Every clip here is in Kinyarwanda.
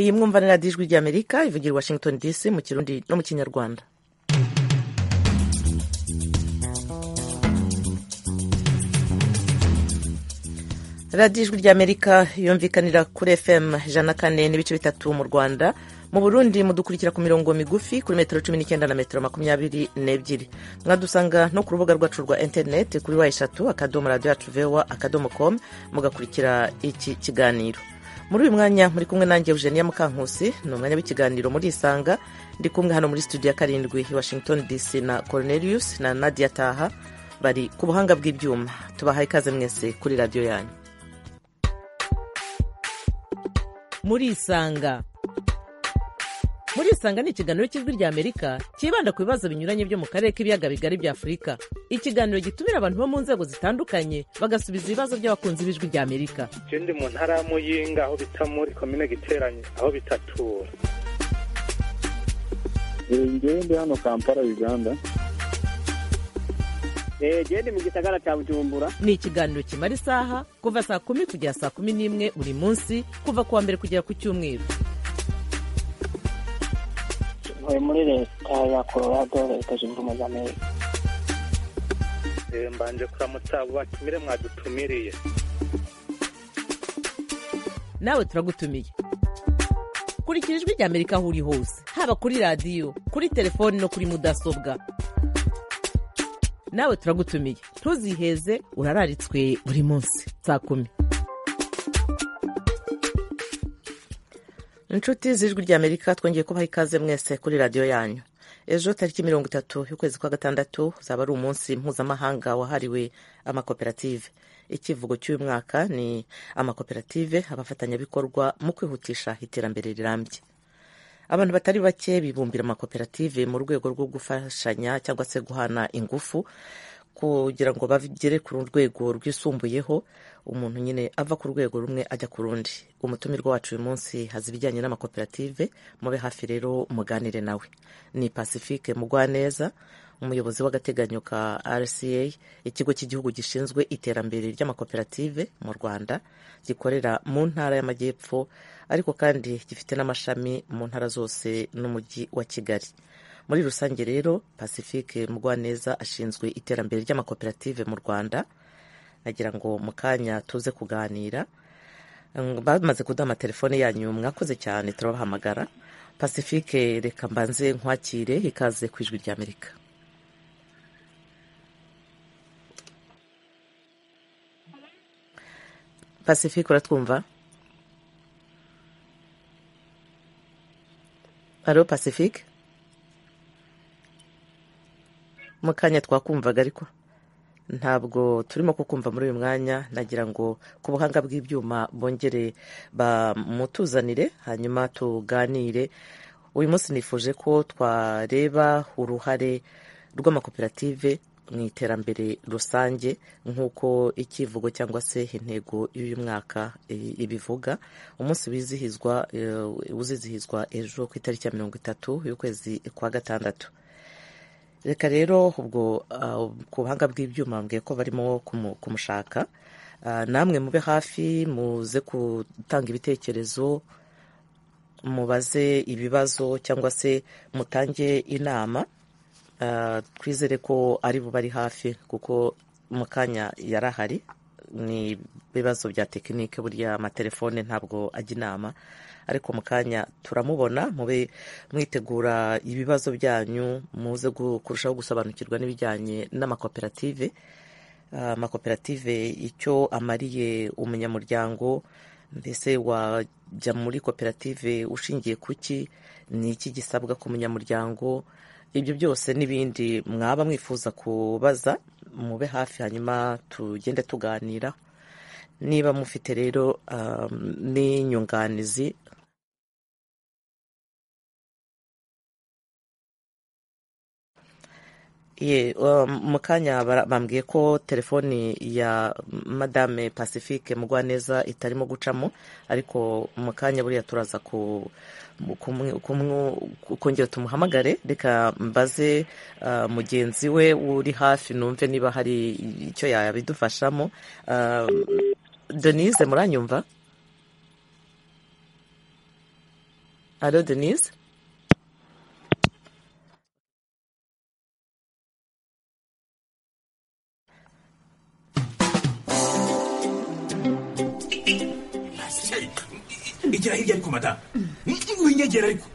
iyi mwumvanira ijwi ry'amerika ivugira i washington dc mu kirundi no mu kinyarwanda radiyo ijwi ry'amerika yumvikanira kuri fm ijana na kane n'ibice bitatu mu rwanda mu burundi mudukurikira ku mirongo migufi kuri metero cumi n'icyenda na metero makumyabiri n'ebyiri mwadusanga no ku rubuga rwacu rwa interineti kuri wa eshatu akadomo radiyo yacu vewa akadomo komu mugakurikira iki kiganiro muri uyu mwanya muri kumwe nanjye eugenia mukankusi ni umwanya w'ikiganiro muri isanga ndi kumwe hano muri studio ya karindwi i washington dc na cornelius na nadia taha bari ku buhanga bw'ibyuma tubahaye ikaze mwese kuri radiyo yanyu murisanga murisanga ni ikiganiro cy'ijwi ry'amerika cyibanda ku bibazo binyuranye byo mu karere k'ibiyaga bigari bya afurika ikiganiro gitumira abantu bo mu nzego zitandukanye bagasubiza ibibazo by'abakunzi b'ijwi ry'amerika ikindi mu ntara ya muyinga aho bita muri komine giteranye aho bitatura ngende hano kampala uganda genda mu gisagara cya bujumbura ni ikiganiro kimara isaha kuva saa kumi kugera saa kumi n'imwe buri munsi kuva ku wa mbere kugera ku cyumweru ntuye muri leta ya colorado leta zunze ubumwe za amerika mbanje kuramutsa abo batumire mwadutumiriye nawe turagutumiye kurikira ijwi rya amerika aho uri hose haba kuri radiyo kuri telefoni no kuri mudasobwa nawe turagutumiye ntuziheze urararitswe buri munsi saa kumi inshuti z'ijwi ry'amerika twongeye kubaha ikaze mwese kuri radiyo yanyu ejo tariki mirongo itatu y'ukwezi kwa gatandatu uzaba ari umunsi mpuzamahanga wahariwe amakoperative ikivugo cy'uyu mwaka ni amakoperative abafatanyabikorwa mu kwihutisha iterambere rirambye abantu batari bake bibumbira amakoperative mu rwego rwo gufashanya cyangwa se guhana ingufu kugira ngo bagere ku rwego rwisumbuyeho umuntu nyine ava ku rwego rumwe ajya ku rundi umutumirwa wacu uyu munsi haza ibijyanye n'amakoperative mube hafi rero muganire nawe ni pacifique mugwaneza umuyobozi w'agateganyo ka rca ikigo cy'igihugu gishinzwe iterambere ry'amakoperative mu rwanda gikorera mu ntara y'amajyepfo ariko kandi gifite n'amashami mu ntara zose n'umujyi wa kigali muri rusange rero pacifique mugwaneza ashinzwe iterambere ry'amakoperative mu rwanda nagira ngo mu kanya tuze kuganira bamaze kuduha amatelefone yanyu mwakoze cyane turabahamagara pacifique reka mbanze nkwakire ikaze ku ijwi ry'amerika pacifique uratwumva alo pacifique mu kanya twakumvaga ariko ntabwo turimo kukumva muri uyu mwanya nagira ngo ku buhanga bw'ibyuma bongere bamutuzanire hanyuma tuganire uyu munsi nifuje ko twareba uruhare rw'amakoperative mu iterambere rusange nk'uko ikivugo cyangwa se intego y'uyu mwaka ibivuga umunsi wizihizwa uzizihizwa ejo ku itariki ya mirongo itatu y'ukwezi kwa gatandatu reka rero ubwo ku buhanga bw'ibyuma mbwiye ko barimo kumushaka namwe mube hafi muze gutanga ibitekerezo mubaze ibibazo cyangwa se mutange inama twizere ko ari buba ari hafi kuko mu kanya yari ahari ni ibibazo bya tekinike burya amatelefone ntabwo ajya inama ariko mu kanya turamubona mube mwitegura ibibazo byanyu muze kurushaho gusobanukirwa n'ibijyanye n'amakoperative amakoperative icyo amariye umunyamuryango mbese wajya muri koperative ushingiye ku ki ni iki gisabwa ku munyamuryango ibyo byose n'ibindi mwaba mwifuza kubaza mube hafi hanyuma tugende tuganira niba mufite rero n'inyunganizi mu kanya bambwiye ko telefoni ya madame pacifique mugwaneza itarimo gucamo ariko mu kanya buriya turaza ku kongera tumuhamagare reka mbaze mugenzi we uri hafi numve niba hari icyo yabidufashamo denise muranyumva alo denise igira hirya ariko madamu winyegera ariko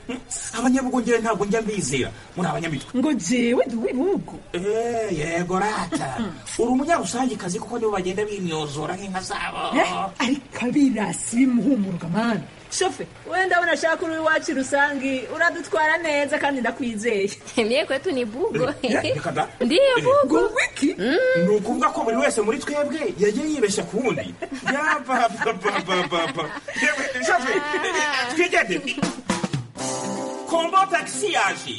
abanyabugongere ntabwo njya mbizera muri abanyamitwe ngo jewe ndi uw'ibihugu Eh, yego rata uri umunyarusangikazi kuko nibo bagenda bimyozora nk'inka zabo Eh, ariko abirasi bimuhumurwa mani shofe wenda ndabona ashaka uri iwacu rusangi uradutwara neza kandi ndakwizeye Mie kwetu ni bugo. Ya, reka da. Ndiyo ngo bugo. wiki ni ukuvuga ko buri wese muri twebwe yagiye yibeshya ku wundi yabababababa twigende kombo tagisi yaje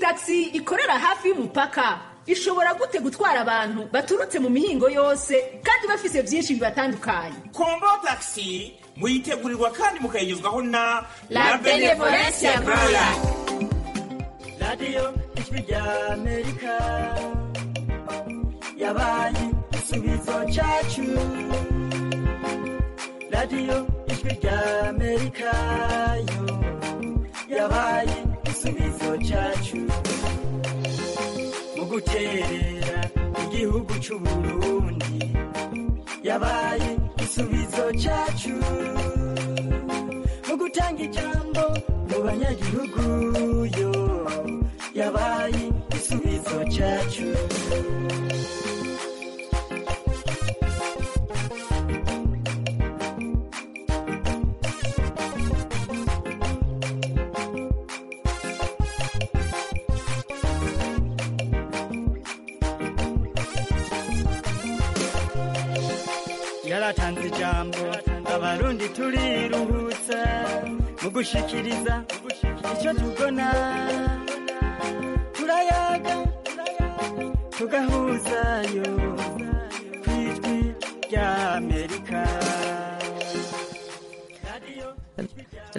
tagisi ikorera hafi y'umupaka ishobora gute gutwara abantu baturutse mu mihingo yose kandi bafise byinshi bibatandukanye kombo tagisi muyitegurirwa kandi mukayigezwaho na La Benevolencia Rwanda. radiyo ijwi rya amerika yabaye igisubizo cyacu radiyo ijwi rya amerika yo yabaye igisubizo cyacu mu guterera igihugu cy'u burundi yabaye igisubizo cyacu mu gutanga ijambo mu banyagihugu yo yabaye igisubizo cyacu yaratanze ijambo abarundi turiruhutsa mu gushikiriza icyo tubona turayaga tugahuzayo ku ijwi rya amerika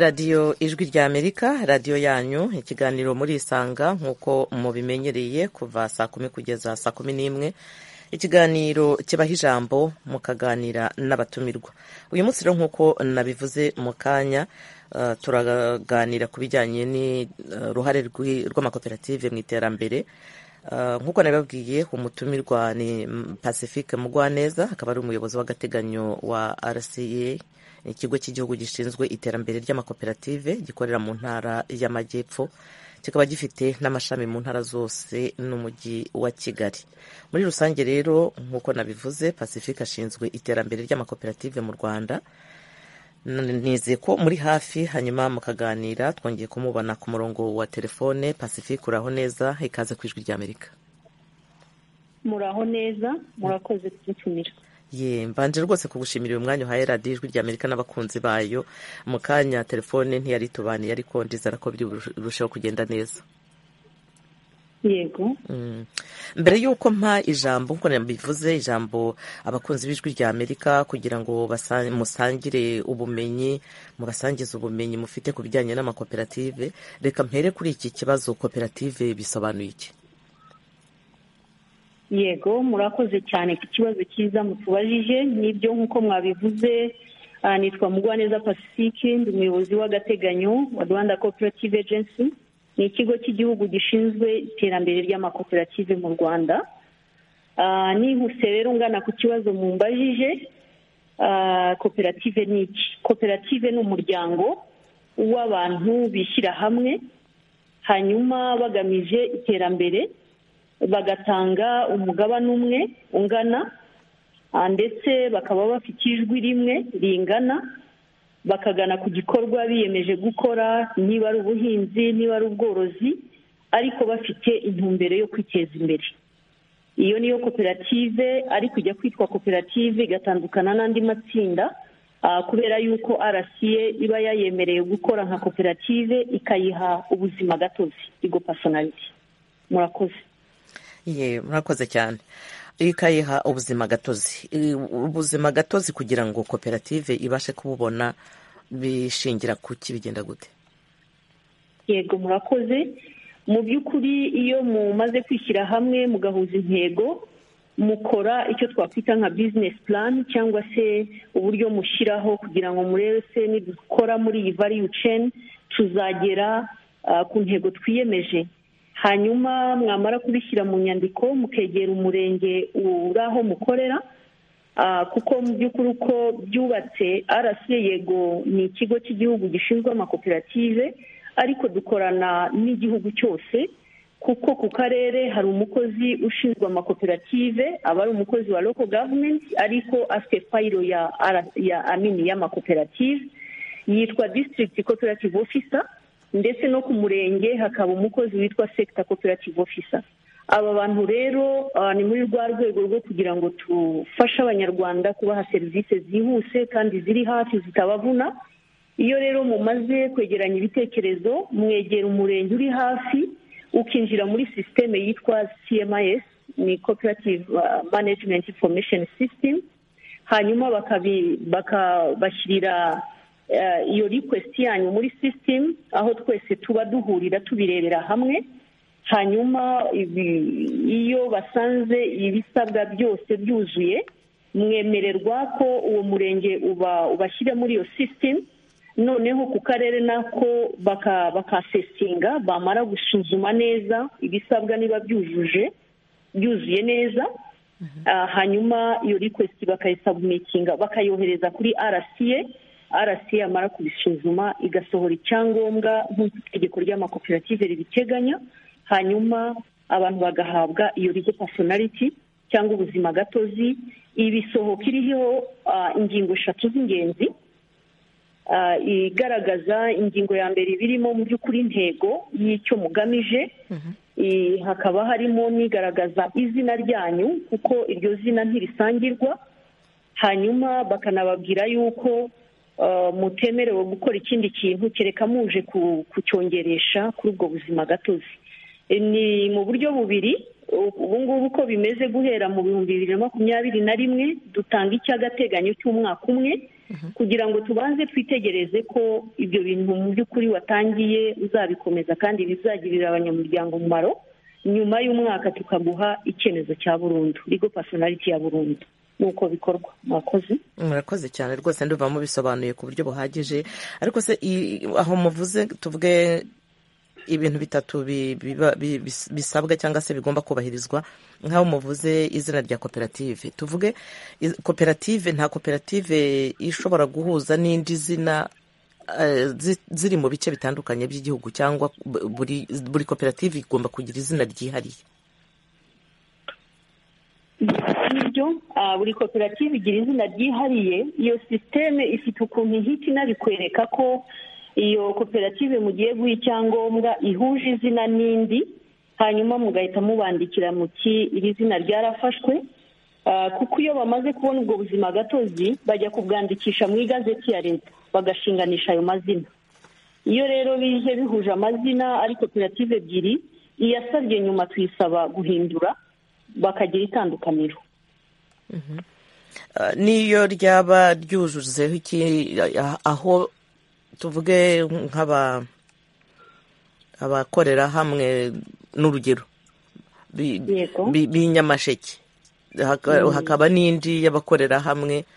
radiyo ijwi rya amerika radiyo yanyu ikiganiro murisanga nk'uko mubimenyereye kuva saa kumi kugeza saa kumi n'imwe ikiganiro kibaha ijambo mukaganira n'abatumirwa uyu munsi rero nk'uko nabivuze mu kanya eh, turaganira ku bijyanye n'uruhare rw'amakoperative mu iterambere Eh, nk'uko nabibabwiye umutumirwa ni mm, pacifique mugwaneza akaba ari umuyobozi w'agateganyo wa rca ikigo cy'igihugu gishinzwe iterambere ry'amakoperative gikorera mu ntara y'amajyepfo kikaba gifite n'amashami mu ntara zose n'umujyi wa kigali muri rusange rero nk'uko nabivuze pacifique ashinzwe iterambere ry'amakoperative mu rwanda nizeye ko muri hafi hanyuma mukaganira twongeye kumubona ku murongo wa telefone pacifique uraho neza ikaze ku ijwi ry'amerika muraho neza murakoze kudutumira ye mbanje rwose kugushimira uyu mwanya uhaye radiyo ijwi rya amerika n'abakunzi bayo mu kanya telefone ntiyari itubaniye ariko ndizera ko biri burusheho kugenda neza yego Mm. mbere y'uko mpa ijambo nkuko nabivuze ijambo abakunzi b'ijwi rya amerika kugira ngo basa- musangire ubumenyi mubasangize ubumenyi mufite ku bijyanye n'amakoperative reka mpere kuri iki kibazo koperative bisobanuye iki yego murakoze cyane ku kibazo cyiza mutubajije n'ibyo nk'uko mwabivuze ah, nitwa mugwaneza pacifique ndi umuyobozi w'agateganyo wa rwanda cooperative agency ni ikigo cy'igihugu gishinzwe iterambere ry'amakoperative mu rwanda Ah, nihuse rero ungana ku kibazo mumbajije ah, koperative ni iki koperative ni umuryango w'abantu bishyira hamwe hanyuma bagamije iterambere bagatanga umugabane umwe ungana ah, ndetse bakaba bafite ijwi rimwe ringana bakagana ku gikorwa biyemeje gukora niba ari ubuhinzi niba ari ubworozi ariko bafite intumbero yo kwiteza imbere iyo niyo koperative ariko ijya kwitwa koperative igatandukana n'andi matsinda ah, kubera yuko rca iba yayemereye gukora nka koperative ikayiha ubuzima gatozi igo personality murakoze ye murakoze cyane ikayiha ubuzima gatozi I- ubuzima gatozi kugira ngo koperative ibashe kububona bishingira ku ki bigenda gute yego murakoze mu by'ukuri iyo mumaze kwishyira hamwe mugahuza intego mukora icyo twakwita nka bizinesi purani cyangwa se uburyo mushyiraho kugira ngo murebe se nidukora muri iyi variyu ceni tuzagera ku ntego twiyemeje hanyuma mwamara kubishyira mu nyandiko mukegera umurenge uri aho mukorera kuko mu by'ukuri uko byubatse arasiye yego ni ikigo cy'igihugu gishinzwe amakoperative ariko dukorana n'igihugu cyose kuko ku karere hari umukozi ushinzwe amakoperative aba ari umukozi wa local government ariko afite fayiro ya ya amini y'amakoperative yitwa district cooperative officer ndetse no ku murenge hakaba umukozi witwa sector cooperative officer aba bantu rero ni muri rwa rwego rwo kugira ngo tufashe abanyarwanda kubaha serivisi zihuse kandi ziri hafi zitabavuna iyo rero mumaze kwegeranya ibitekerezo mwegera umurenge uri hafi ukinjira muri sisiteme yitwa cms ni cooperative management information system hanyuma bakabashyirira iyo request yanyu muri sisitemu aho twese tuba duhurira tubirebera hamwe hanyuma iyo basanze ibisabwa byose byuzuye mwemererwa ko uwo murenge ubashyira muri iyo sisitemu noneho ku karere nako bakasesinga bamara gusuzuma neza ibisabwa niba byujuje byuzuye neza hanyuma iyo request bakayisabumikinga bakayohereza kuri rca arasi yamara kubisuzuma igasohora icyangombwa nk'uko itegeko ry'amakoperative ribiteganya hanyuma abantu bagahabwa iyo rige pasonariti cyangwa ubuzima gatozi ibisohoka iriho ingingo eshatu z'ingenzi igaragaza ingingo ya mbere birimo mu by'ukuri intego y'icyo mugamije hakaba harimo n'igaragaza izina ryanyu kuko iryo zina ntirisangirwa hanyuma bakanababwira yuko mutemerewe gukora ikindi kintu kereka muje kucyongeresha kuri ubwo buzima gatozi ni mu buryo bubiri ubu ngubu uko bimeze guhera mu bihumbi bibiri na makumyabiri na rimwe dutanga icy'agateganyo cy'umwaka umwe kugira ngo tubanze twitegereze ko ibyo bintu mu by'ukuri watangiye uzabikomeza kandi bizagirira abanyamuryango umumaro nyuma y'umwaka tukaguha icyemezo cya burundu rigo pasonariti ya burundu nuko bikorwa murakoze murakoze cyane rwose nduva mubisobanuye ku buryo buhagije ariko se aho muvuze tuvuge ibintu bitatu bisabwa cyangwa se bigomba kubahirizwa nk'aho muvuze izina rya koperative tuvuge koperative nta koperative ishobora guhuza n'indi zina ziri mu bice bitandukanye by'igihugu cyangwa buri koperative igomba kugira izina ryihariye ibyo buri koperative igira izina ryihariye iyo sisiteme ifite ukuntu ihita inabikwereka ko iyo koperative mugiye guha icyangombwa ihuje izina n'indi hanyuma mugahita mubandikira muti iri zina ryarafashwe kuko iyo bamaze kubona ubwo buzima gatozi bajya kubwandikisha mu igazeti ya leta bagashinganisha ayo mazina iyo rero bije bihuje amazina ari koperative ebyiri iyasabye nyuma tuyisaba guhindura bakagira itandukaniro n'iyo ryaba ryujuzeho iki aho tuvuge nk'aba abakorera hamwe n'urugero b'inyamasheke hakaba n'indi y'abakorera hamwe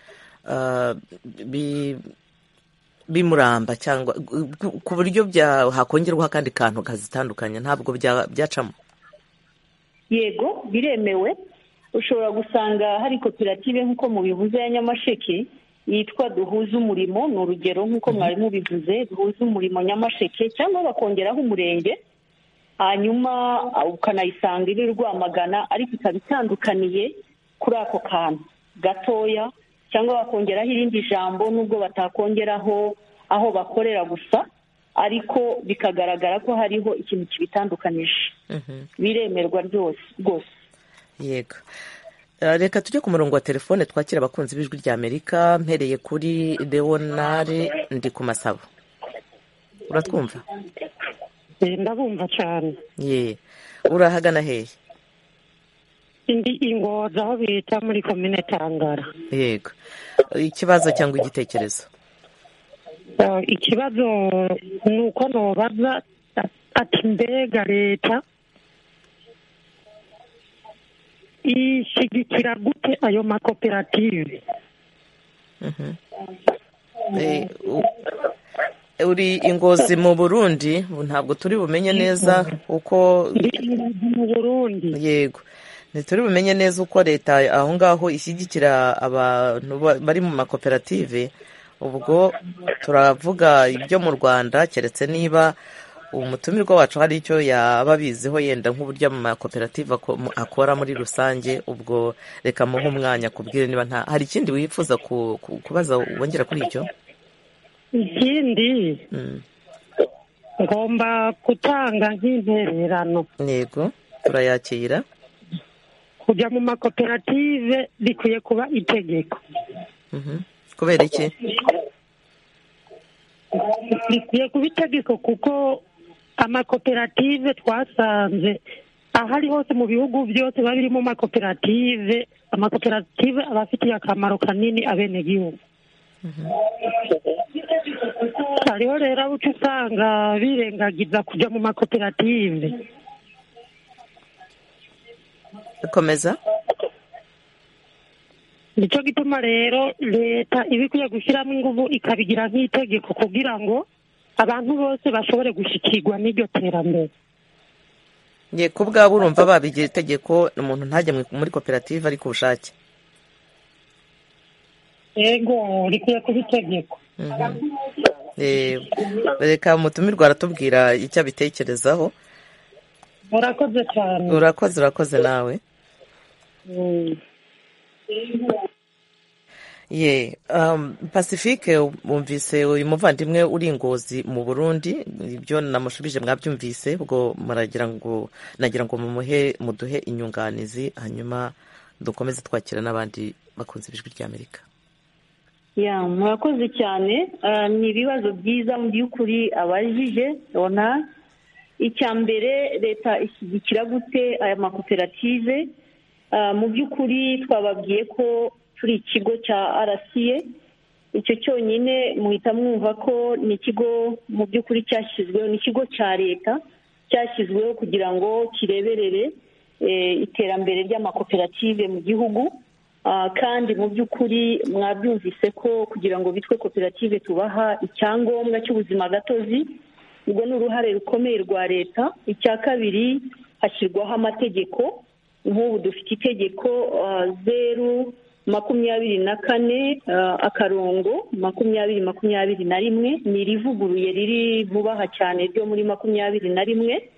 bimuramba cyangwa ku buryo hakongerwaho akandi kantu kazitandukanya ntabwo byacamo yego biremewe ushobora gusanga hari koperative nk'uko mubivuze ya nyamasheke yitwa duhuze umurimo ni urugero nk'uko mwari mubivuze duhuze umurimo nyamasheke cyangwa bakongeraho umurenge hanyuma ukanayisanga iri rwamagana ariko ikaba itandukaniye kuri ako kantu gatoya cyangwa bakongeraho irindi jambo nubwo batakongeraho aho bakorera gusa ariko bikagaragara ko hariho ikintu kibitandukanije biremerwa rwose yego reka tujye ku murongo wa telefone twakira abakunzi b'ijwi rya amerika mpereye kuri leonare ndi ku masabo uratwumva ndabumva cyane ye urahagana hehe indi ingoza aho bita muri komine tangara yego ikibazo cyangwa igitekerezo ikibazo ni uko ntubaza ati mbega leta ishyigikira gute ayo makoperative uri ingozi mu burundi ubu ntabwo turi bumenye neza uko mu burundi yego ntituri bumenye neza uko leta aho ngaho ishyigikira abantu ba- bari mu makoperative ubwo turavuga ibyo mu rwanda keretse niba umutumirwa wacu hari icyo yaba abiziho yenda nk'uburyo mu makoperative ako- mu- akora muri rusange ubwo reka muhe umwanya kubwire niba nta hari ikindi wifuza ku- ku- kubaza wongera kuri icyo ikindi Mm. ngomba gutanga nk'intererano yego turayakira kujya mu makoperative bikwiye kuba itegeko Mhm. kubera iki bikwiye kuba itegeko kuko amakoperative twasanze aho ari hose mu bihugu byose biba birimo amakoperative amakoperative aba afitiye akamaro kanini abenegihugu hariho rero abo uca usanga birengagiza kujya mu makoperative komeza nicyo gituma rero leta iba ikwiye gushyiramo ingufu ikabigira nk'itegeko kugira ngo abantu bose bashobore gushyikirwa n'iryo terambere ye ku bwabo urumva babigira itegeko umuntu ntajya mu- muri koperative ari ku bushake yego rikwiye kuba itegeko Eh, reka umutumirwa aratubwira icyo abitekerezaho murakoze cyane urakoze urakoze nawe Mm. ye um, pacifique wumvise uyu muvandimwe uri ingozi mu burundi ibyo namushubije mwabyumvise ubwo muragira ngo nagira ngo mumuhe muduhe inyunganizi hanyuma dukomeze twakira n'abandi bakunze ijwi ry'amerika ya murakoze cyane Ah, ni ibibazo byiza mu by'ukuri abajije ona icya mbere leta ishyigikira gute aya makoperative Ah, mu by'ukuri twababwiye ko turi ikigo cya rca icyo cyonyine muhita mwumva ko ni ikigo mu by'ukuri cyashyizweho ni ikigo cya leta cyashyizweho kugira ngo kireberere eh, iterambere ry'amakoperative mu gihugu Ah, kandi mu by'ukuri mwabyumvise ko kugira ngo bitwe koperative tubaha icyangombwa cy'ubuzima gatozi ubwo ni uruhare rukomeye rwa leta icya kabiri hashyirwaho amategeko nk'ubu dufite itegeko ah, zeru makumyabiri na kane ah, akarongo makumyabiri makumyabiri na rimwe ni irivuguruye riri vuba aha cyane ryo muri makumyabiri na rimwe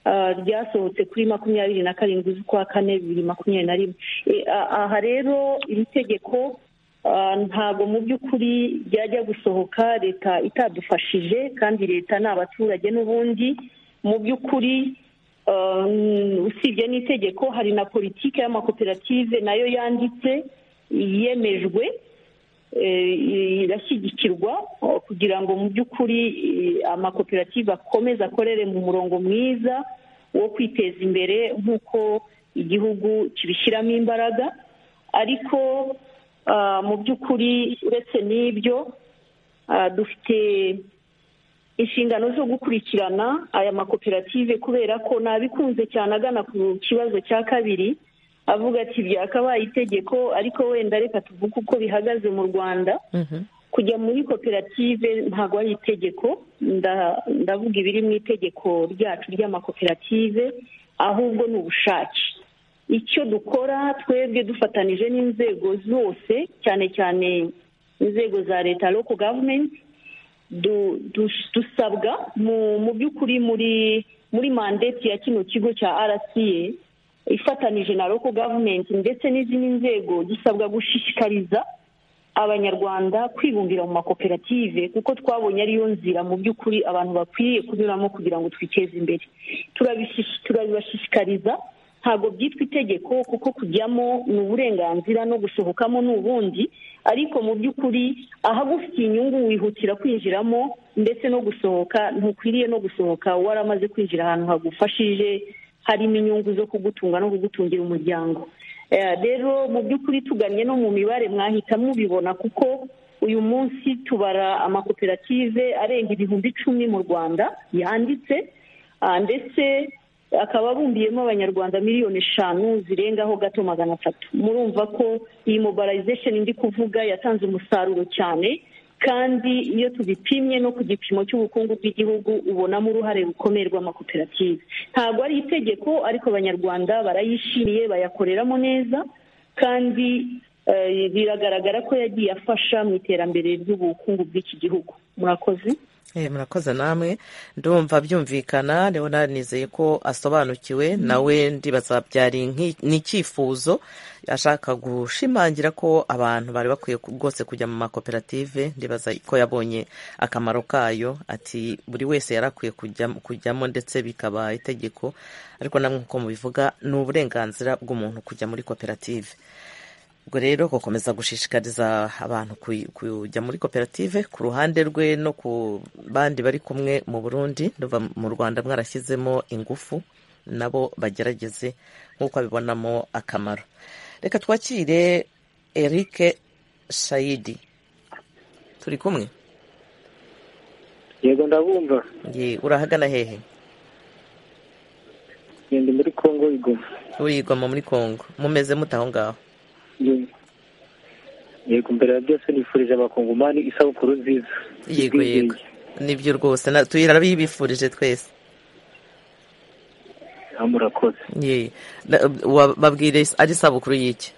ah, ryasohotse kuri makumyabiri na karindwi z'ukwa kane bibiri makumyabiri na rimwe E, a- aha rero iri tegeko ah, ntabwo mu by'ukuri ryajya gusohoka leta itadufashije kandi leta ni abaturage n'ubundi mu by'ukuri ah, usibye n'itegeko hari na politiki y'amakoperative nayo yanditse yemejwe eh, irashyigikirwa oh, kugira ngo mu by'ukuri eh, amakoperative akomeze akorere mu murongo mwiza wo kwiteza imbere nk'uko igihugu kibishyiramo imbaraga ariko ah, mu by'ukuri uretse n'ibyo ah, dufite inshingano zo gukurikirana aya makoperative kubera ko nabikunze cyane agana ku kibazo cya kabiri avuga ati byakabaye itegeko ariko wenda reka tuvuge uko bihagaze mu rwanda kujya muri koperative ntabwo ari itegeko nda- ndavuga ibiri mu itegeko ryacu ry'amakoperative ahubwo ni ubushake icyo dukora twebwe dufatanije n'inzego zose cyane cyane inzego za leta local government du- du- dusabwa mu mu by'ukuri muri muri mandate ya kino kigo cya rca ifatanije na local government ndetse n'izindi nzego gisabwa gushishikariza abanyarwanda kwibumbira mu makoperative kuko twabonye ariyo nzira mu by'ukuri abantu bakwiriye kunyuramo kugira ngo twiteze imbere Turabishish- turabibashishikariza ntabwo byitwa itegeko kuko kujyamo ni uburenganzira no gusohokamo ni ubundi ariko mu by'ukuri ahagufitiye inyungu wihutira kwinjiramo ndetse no gusohoka ntukwiriye no gusohoka waramaze kwinjira ahantu hagufashije harimo inyungu zo kugutunga no kugutungira umuryango Eh, rero mu by'ukuri tuganye no mu mibare mwahita mubibona kuko uyu munsi tubara amakoperative arenga ibihumbi icumi mu rwanda yanditse Ah, ndetse akaba abumbiyemo abanyarwanda miliyoni eshanu zirengaho gato magana atatu murumva ko iyi mobilization ndi kuvuga yatanze umusaruro cyane kandi iyo tubipimye no ku gipimo cy'ubukungu bw'igihugu ubonamo uruhare rukomeye rw'amakoperative ntabwo ari itegeko ariko abanyarwanda barayishimiye bayakoreramo neza kandi biragaragara ko yagiye afasha mu iterambere ry'ubukungu bw'iki gihugu murakoze murakoze namwe ndumva byumvikana leonard nizeye ko asobanukiwe nawe ndibaza byari n'icyifuzo ashaka gushimangira ko abantu bari bakwiye rwose kujya mu makoperative ndibaza ko yabonye akamaro kayo ati buri wese yari akwiye kujyamo ndetse bikaba itegeko ariko namwe nk'uko mubivuga ni uburenganzira bw'umuntu kujya muri koperative ubwo rero gukomeza gushishikariza abantu kujya muri koperative ku ruhande rwe no ku bandi bari kumwe mu burundi mu rwanda mwarashyizemo ingufu nabo bagerageze nk'uko abibonamo akamaro reka twakire eric shayidi turi kumwe yego ndabumva urahagana hehe ngende muri kongo igoma urigoma muri kongo mumeze mute aho ngaho yego mbere ya byose nifurije abakongomani isabukuru nziza yego yego nibyo rwose tuyirabibifurije twese murakoze babwire ari isabukuru y'iki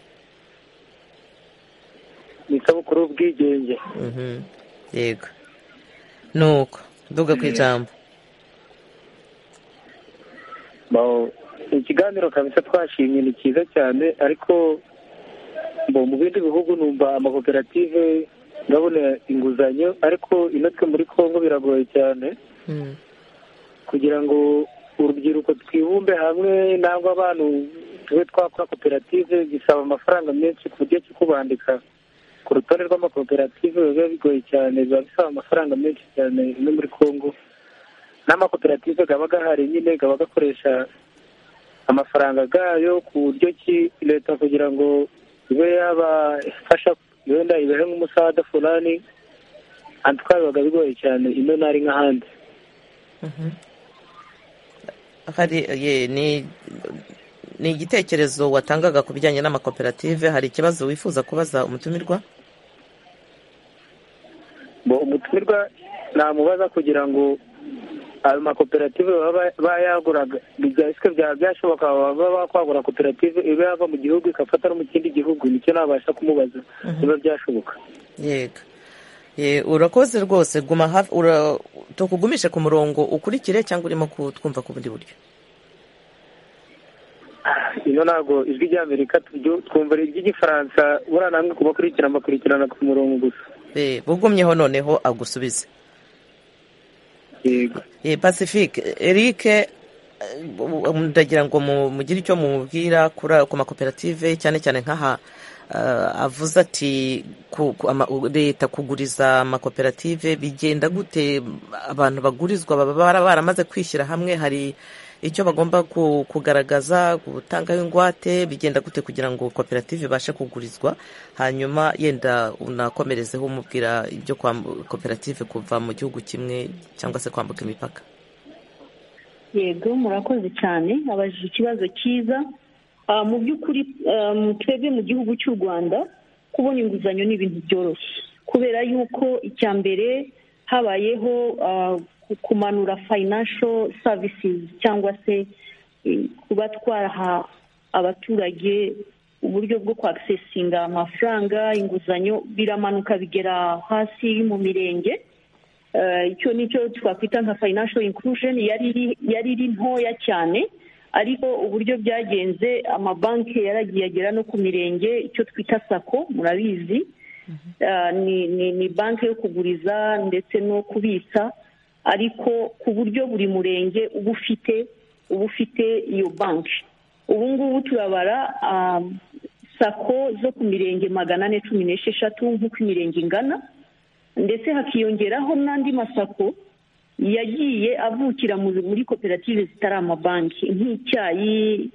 ni isabukuru y'ubwigenge yego ni uko duga ku ijambo ikiganiro kabisa twashimye ni cyiza cyane ariko mu bindi bihugu numva amakoperative ndabona inguzanyo ariko inotwe muri congo biragoye cyane kugira ngo urubyiruko twibumbe hamwe nangwa abantu tube twakora koperative bisaba amafaranga menshi ku buryo cyo kubandika ku rutonde rw'amakoperative biba bigoye cyane biba bisaba amafaranga menshi cyane no muri congo n'amakoperative aba agahari nyine aba agakoresha amafaranga gayo ku buryo ki leta kugira ngo ibe yabafasha wenda ibehe nk'umusada fulani antwa bibaga bigoye cyane ino ntari nk'ahandi hari ni igitekerezo watangaga ku bijyanye n'amakoperative hari ikibazo wifuza kubaza umutumirwa umutumirwa namubaza kugira ngo ayo makoperative baba yaguraga bigariswe byaba byashoboka baba bakwagura koperative iba yava mu gihugu igafata no mu kindi gihugu nicyo nabasha kumubaza biba byashoboka yego urakoze rwose guma hafi tukugumishe ku murongo ukurikire cyangwa urimo kutwumva ku bundi buryo ino ntabwo ijwi ry'amerika twumva iry'igifaransa buriya namwe kubakurikirana bakurikirana ku murongo gusa bugumyeho noneho agusubize pacifique eric ndagira ngo mugire icyo mubwira ku makoperative cyane cyane nk'aha avuze ati leta kuguriza amakoperative bigenda gute abantu bagurizwa baba baramaze kwishyira hamwe hari icyo bagomba kugaragaza gutangaho ingwate bigenda gute kugira ngo koperative ibashe kugurizwa hanyuma yenda unakomerezeho umubwira ibyo koperative kuva mu gihugu kimwe cyangwa se kwambuka imipaka yego murakoze cyane abajije ikibazo cyiza mu by'ukuri twebwe mu gihugu cy'u rwanda kubona inguzanyo ni ibintu byoroshye kubera yuko icya mbere habayeho kumanura financial services cyangwa se kuba twaraha abaturage uburyo bwo kwakisesinga amafaranga inguzanyo biramanuka bigera hasi mu mirenge icyo nicyo twakwita nka financial inclusion yari iri ntoya cyane ariko uburyo byagenze amabanki yaragiye agera no ku mirenge icyo twita sako murabizi ni banki yo kuguriza ndetse no kubitsa ariko ku buryo buri murenge uba ufite uba ufite iyo banki ubu ngubu turabara sako zo ku mirenge magana ane cumi n'esheshatu nk'uko imirenge ingana ndetse hakiyongeraho n'andi masako yagiye avukira muri koperative zitari amabanki nk'icyayi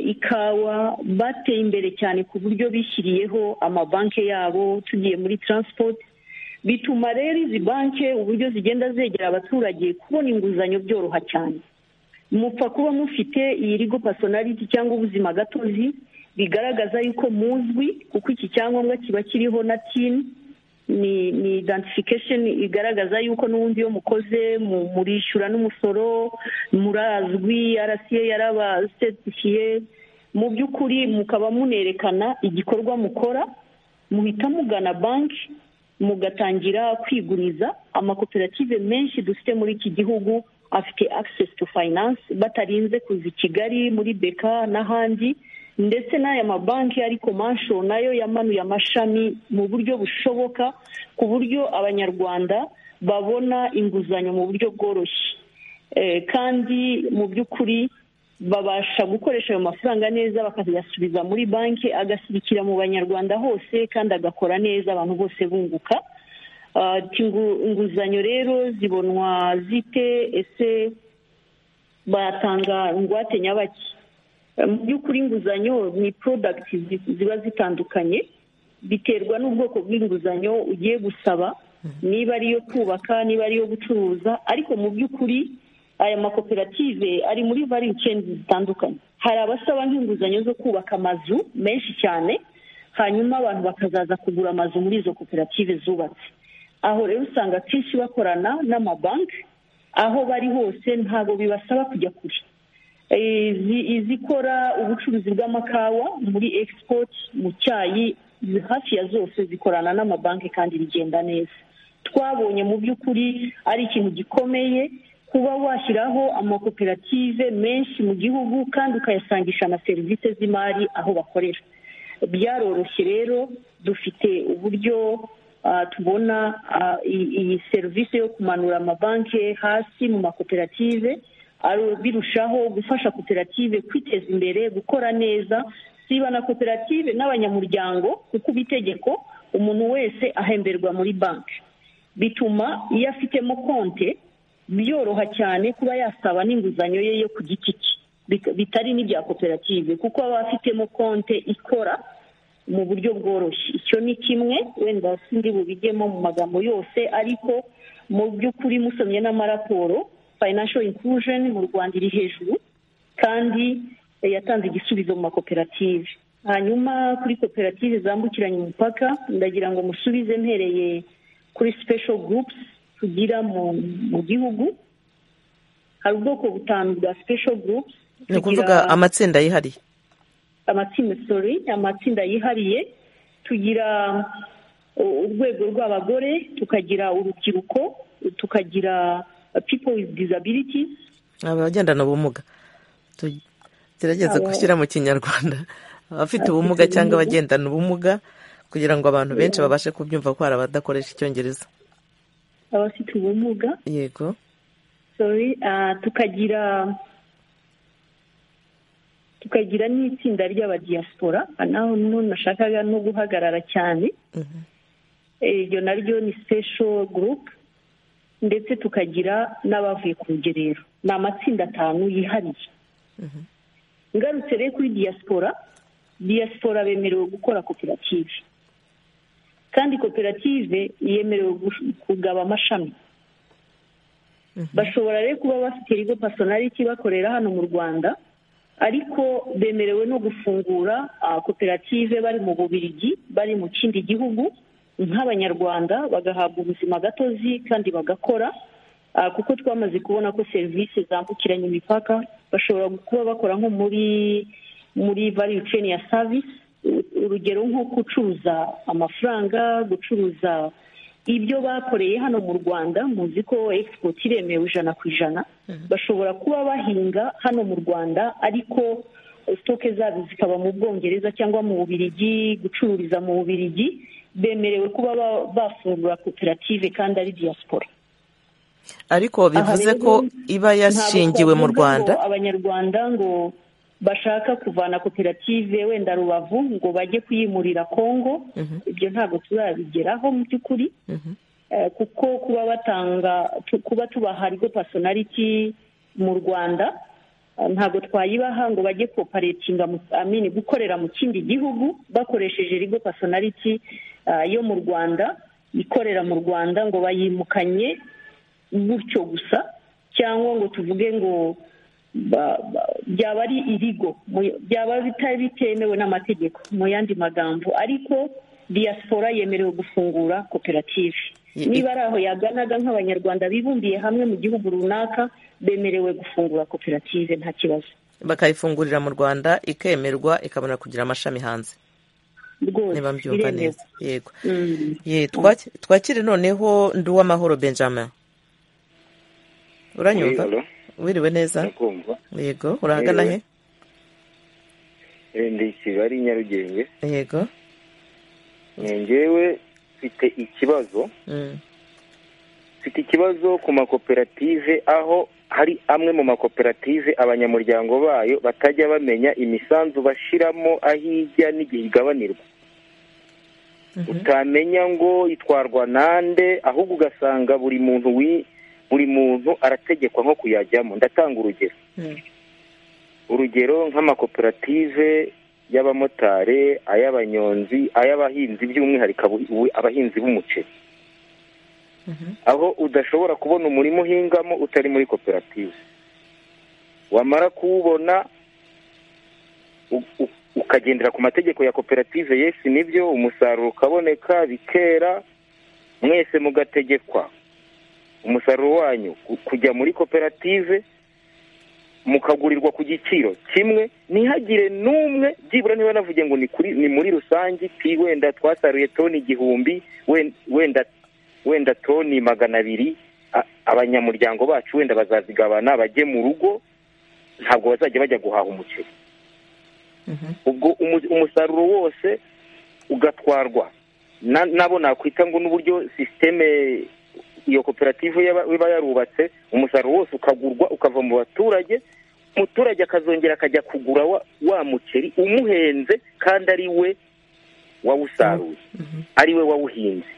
ikawa bateye imbere cyane ku buryo bishyiriyeho amabanki yabo tugiye muri taransipoti bituma rero izi banki uburyo zigenda zegera abaturage kubona inguzanyo byoroha cyane mupfa kuba mufite iyi rigo pasonariti cyangwa ubuzima gatozi bigaragaza yuko muzwi kuko iki cyangombwa kiba kiriho na tini ni ni identification igaragaza yuko n'ubundi iyo mukoze murishyura n'umusoro murazwi arasiye yarabasetifiye mu by'ukuri mukaba munerekana igikorwa mukora muhita mugana banki mugatangira kwiguriza amakoperative menshi dufite muri iki gihugu afite access to finance batarinze kuza i kigali muri beka n'ahandi ndetse n'aya mabanki ariko mansho nayo yamanuye amashami mu buryo bushoboka ku buryo abanyarwanda babona inguzanyo mu buryo bworoshye kandi mu by'ukuri babasha gukoresha ayo mafaranga neza bakayasubiza muri banki agasirikira mu banyarwanda hose kandi agakora neza abantu bose bunguka inguzanyo rero zibonwa zite ese batanga ingwate nyabaki mu by'ukuri inguzanyo ni porodagiti ziba zitandukanye biterwa n'ubwoko bw'inguzanyo ugiye gusaba niba ari iyo kubaka niba ari iyo gucuruza ariko mu by'ukuri aya makoperative ari muri varingi ikenda zitandukanye hari abasaba nk'inguzanyo zo kubaka amazu menshi cyane hanyuma abantu bakazaza kugura amazu muri izo koperative zubatse aho rero usanga akenshi bakorana n'amabanki aho bari hose ntabwo bibasaba kujya kure izikora ubucuruzi bw'amakawa muri export mu cyayi hafi ya zose zikorana n'amabanki kandi bigenda neza twabonye mu by'ukuri ari ikintu gikomeye kuba washyiraho amakoperative menshi mu gihugu kandi ukayasangisha na serivisi z'imari aho bakorera byaroroshye rero dufite uburyo tubona iyi serivisi yo kumanura amabanki hasi mu makoperative birushaho gufasha koperative kwiteza imbere gukora neza siba na koperative n'abanyamuryango kuko uba itegeko umuntu wese ahemberwa muri banki bituma iyo afitemo konti byoroha cyane kuba yasaba n'inguzanyo ye yo ku giti cye bitari n'ibya koperative kuko aba afitemo konti ikora mu buryo bworoshye icyo ni kimwe wenda sindi bubigemo mu magambo yose ariko mu by'ukuri musomye n'amaraporo financial inclusion mu rwanda iri hejuru kandi yatanze igisubizo mu makoperative hanyuma kuri koperative zambukiranya umupaka ndagira ngo musubize mpereye kuri special groups tugira mu gihugu hari ubwoko butanu bwa special groups ni ukuvuga amatsinda yihariye amatsinda sorry amatsinda yihariye tugira urwego rw'abagore tukagira urubyiruko tukagira people with disabilities abagendana ubumuga tugerageze gushyira mu kinyarwanda abafite ubumuga cyangwa abagendana ubumuga kugira ngo abantu benshi babashe kubyumva ko hari abadakoresha icyongereza abafite ubumuga yego tukagira tukagira n'itsinda ry'abadiyasipora naho nashakaga no guhagarara cyane iryo naryo ni sipesho gurupe ndetse tukagira n'abavuye ku rugerero ni amatsinda atanu yihariye ngarutse rero kuri diyasipora diyasipora bemerewe gukora koperative kandi koperative yemerewe kugaba amashami bashobora rero kuba bafite rigo pasonariti bakorera hano mu rwanda ariko bemerewe no gufungura koperative bari mu bubirigi bari mu kindi gihugu nk'abanyarwanda bagahabwa ubuzima gatozi kandi bagakora kuko twamaze kubona ko serivisi zambukiranya imipaka bashobora kuba bakora nko muri muri value chain ya service urugero nko gucuruza amafaranga gucuruza ibyo bakoreye hano mu rwanda muzi ko export iremewe ijana ku ijana bashobora kuba bahinga hano mu rwanda ariko sitoke zabo zikaba mu bwongereza cyangwa mu bubirigi gucururiza mu bubirigi bemerewe kuba bafungura koperative kandi ari diyasipora ariko bivuze ko iba yashingiwe mu rwanda abanyarwanda ngo bashaka kuvana koperative wenda rubavu ngo bajye kuyimurira kongo ibyo ntabwo tuzabigeraho mu by'ukuri kuko kuba batanga kuba tubaha rigo pasonariti mu rwanda ntabwo twayibaha ngo bajye koparetinga amini gukorera mu kindi gihugu bakoresheje rigo pasonariti yo mu rwanda ikorera mu rwanda ngo bayimukanye gutyo gusa cyangwa ngo tuvuge ngo byaba ari irigo byaba bitemewe n'amategeko mu yandi magambo ariko diaspora yemerewe gufungura koperative niba ari aho yaganaga nk'abanyarwanda bibumbiye hamwe mu gihugu runaka bemerewe gufungura koperative nta kibazo bakayifungurira mu rwanda ikemerwa ikabona kugira amashami hanze niba mbyumva neza yego twakire noneho nduw'amahoro benjamin uranyumva wiriwe neza yego urahagana he ndi kigali nyarugenge yego ngewe mfite ikibazo mfite ikibazo ku makoperative aho hari amwe mu makoperative abanyamuryango bayo batajya bamenya imisanzu bashyiramo aho ijya n'igihe igabanirwa utamenya ngo itwarwa nande ahubwo ugasanga buri muntu buri muntu arategekwa nko kuyajyamo ndatanga urugero urugero nk'amakoperative y'abamotari ay'abanyonzi ay'abahinzi by'umwihariko abahinzi b'umuceri aho udashobora kubona umurima uhingamo utari muri koperative wamara kuwubona ukagendera ku mategeko ya koperative yesi nibyo umusaruro ukaboneka bikera mwese mugategekwa umusaruro wanyu kujya muri koperative mukagurirwa ku giciro kimwe ntihagire n'umwe byibura niba navuge ngo ni muri rusange iti wenda twasaruye toni igihumbi wenda wenda toni magana abiri abanyamuryango bacu wenda bazazigabana bajye mu rugo ntabwo bazajya bajya guhaha umuceri ubwo umusaruro wose ugatwarwa nabo nakwita ngo n'uburyo sisiteme iyo koperative iba yarubatse umusaruro wose ukagurwa ukava mu baturage umuturage akazongera akajya kugura wa muceri umuhenze kandi ari we wawusaruye ari we wawuhinze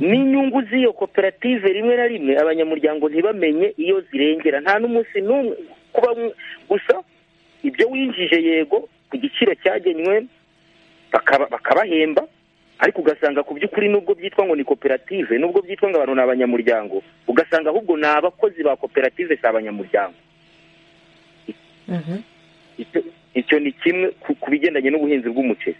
n'inyungu z'iyo koperative rimwe na rimwe abanyamuryango ntibamenye iyo zirengera nta n'umunsi n'umwe kuba gusa ibyo winjije yego ku giciro cyagenywe bakabahemba ariko ugasanga ku by'ukuri nubwo byitwa ngo ni koperative nubwo byitwa ngo abantu ni abanyamuryango ugasanga ahubwo ni abakozi ba koperative si abanyamuryango icyo ni kimwe ku bigendanye n'ubuhinzi bw'umuceri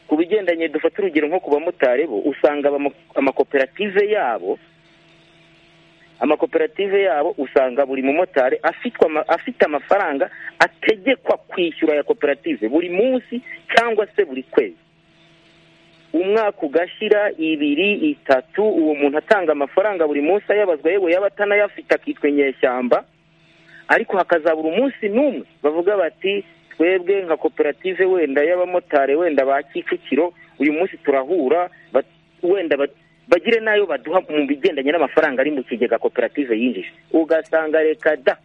ku bigendanye dufata urugero nko ku bamotari bo usanga amakoperative yabo amakoperative yabo usanga buri mumotari afite amafaranga ategekwa kwishyura ya koperative buri munsi cyangwa se buri kwezi umwaka ugashyira ibiri itatu uwo muntu atanga amafaranga buri munsi ayabazwa yewe yaba atanayafite akitwa inyeshyamba ariko hakazabura umunsi n'umwe bavuga bati twebwe nka koperative wenda y'abamotari wenda ba kicukiro uyu munsi turahura wenda bagire n'ayo baduha mu bigendanye n'amafaranga ari mu kigega koperative yinjije ugasanga reka da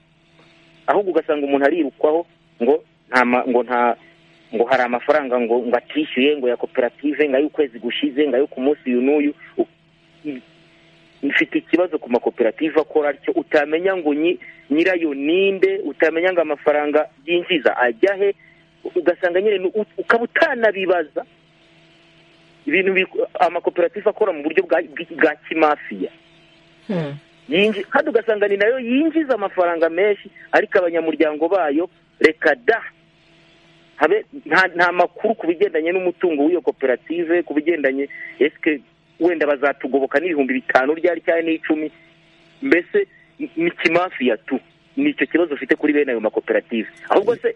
ahubwo ugasanga umuntu arirukwaho ngo ngo nta ngo hari amafaranga ngo ngo atishyuye ngo ya koperative ngo ay'ukwezi gushize ngo ayo ku munsi uyu n'uyu mfite ikibazo ku makoperative akora atyo utamenya ngo nyirayo ninde utamenya ngo amafaranga yinjiza ajya he ugasanga nyine ukaba utanabibaza ibintu amakoperative akora mu buryo bwa kimafiya kandi ugasanga ni nayo yinjiza amafaranga menshi ariko abanyamuryango bayo reka da nta makuru ku bigendanye n'umutungo w'iyo koperative ku bigendanye esike wenda bazatugoboka n'ibihumbi bitanu ryari cyane n'icumi mbese ni kimafiya tu ni icyo kibazo ufite kuri bene ayo makoperative ahubwo se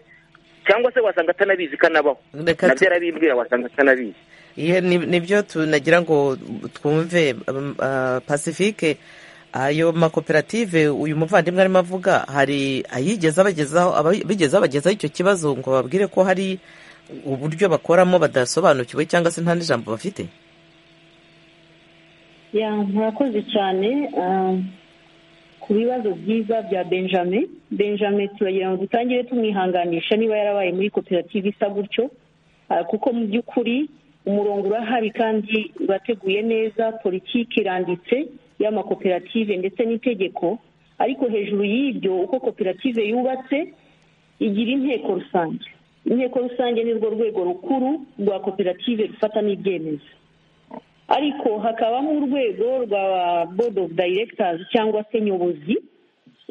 cyangwa se wasanga atanabizi kanabaho nabyo arabimbwira wasanga atanabizi nibyo tunagira ngo twumve pacifique ayo makoperative uyu muvandimwe arimo avuga hari ayigeze abagezaho bigeze abagezaho icyo kibazo ngo babwire ko hari uburyo bakoramo badasobanukiwe cyangwa se nta n'ijambo bafite murakoze cyane ku bibazo byiza bya benjamin benjamin turagira ngo dutangire tumwihanganisha niba yarabaye muri koperative isa gutyo kuko mu by'ukuri umurongo urahari kandi urateguye neza politiki iranditse y'amakoperative ndetse n'itegeko ariko hejuru y'ibyo uko koperative yubatse igira inteko rusange inteko rusange ni rwo rwego rukuru rwa koperative rufata n'ibyemezo ariko hakabamo urwego rwa board of directors cyangwa se nyobozi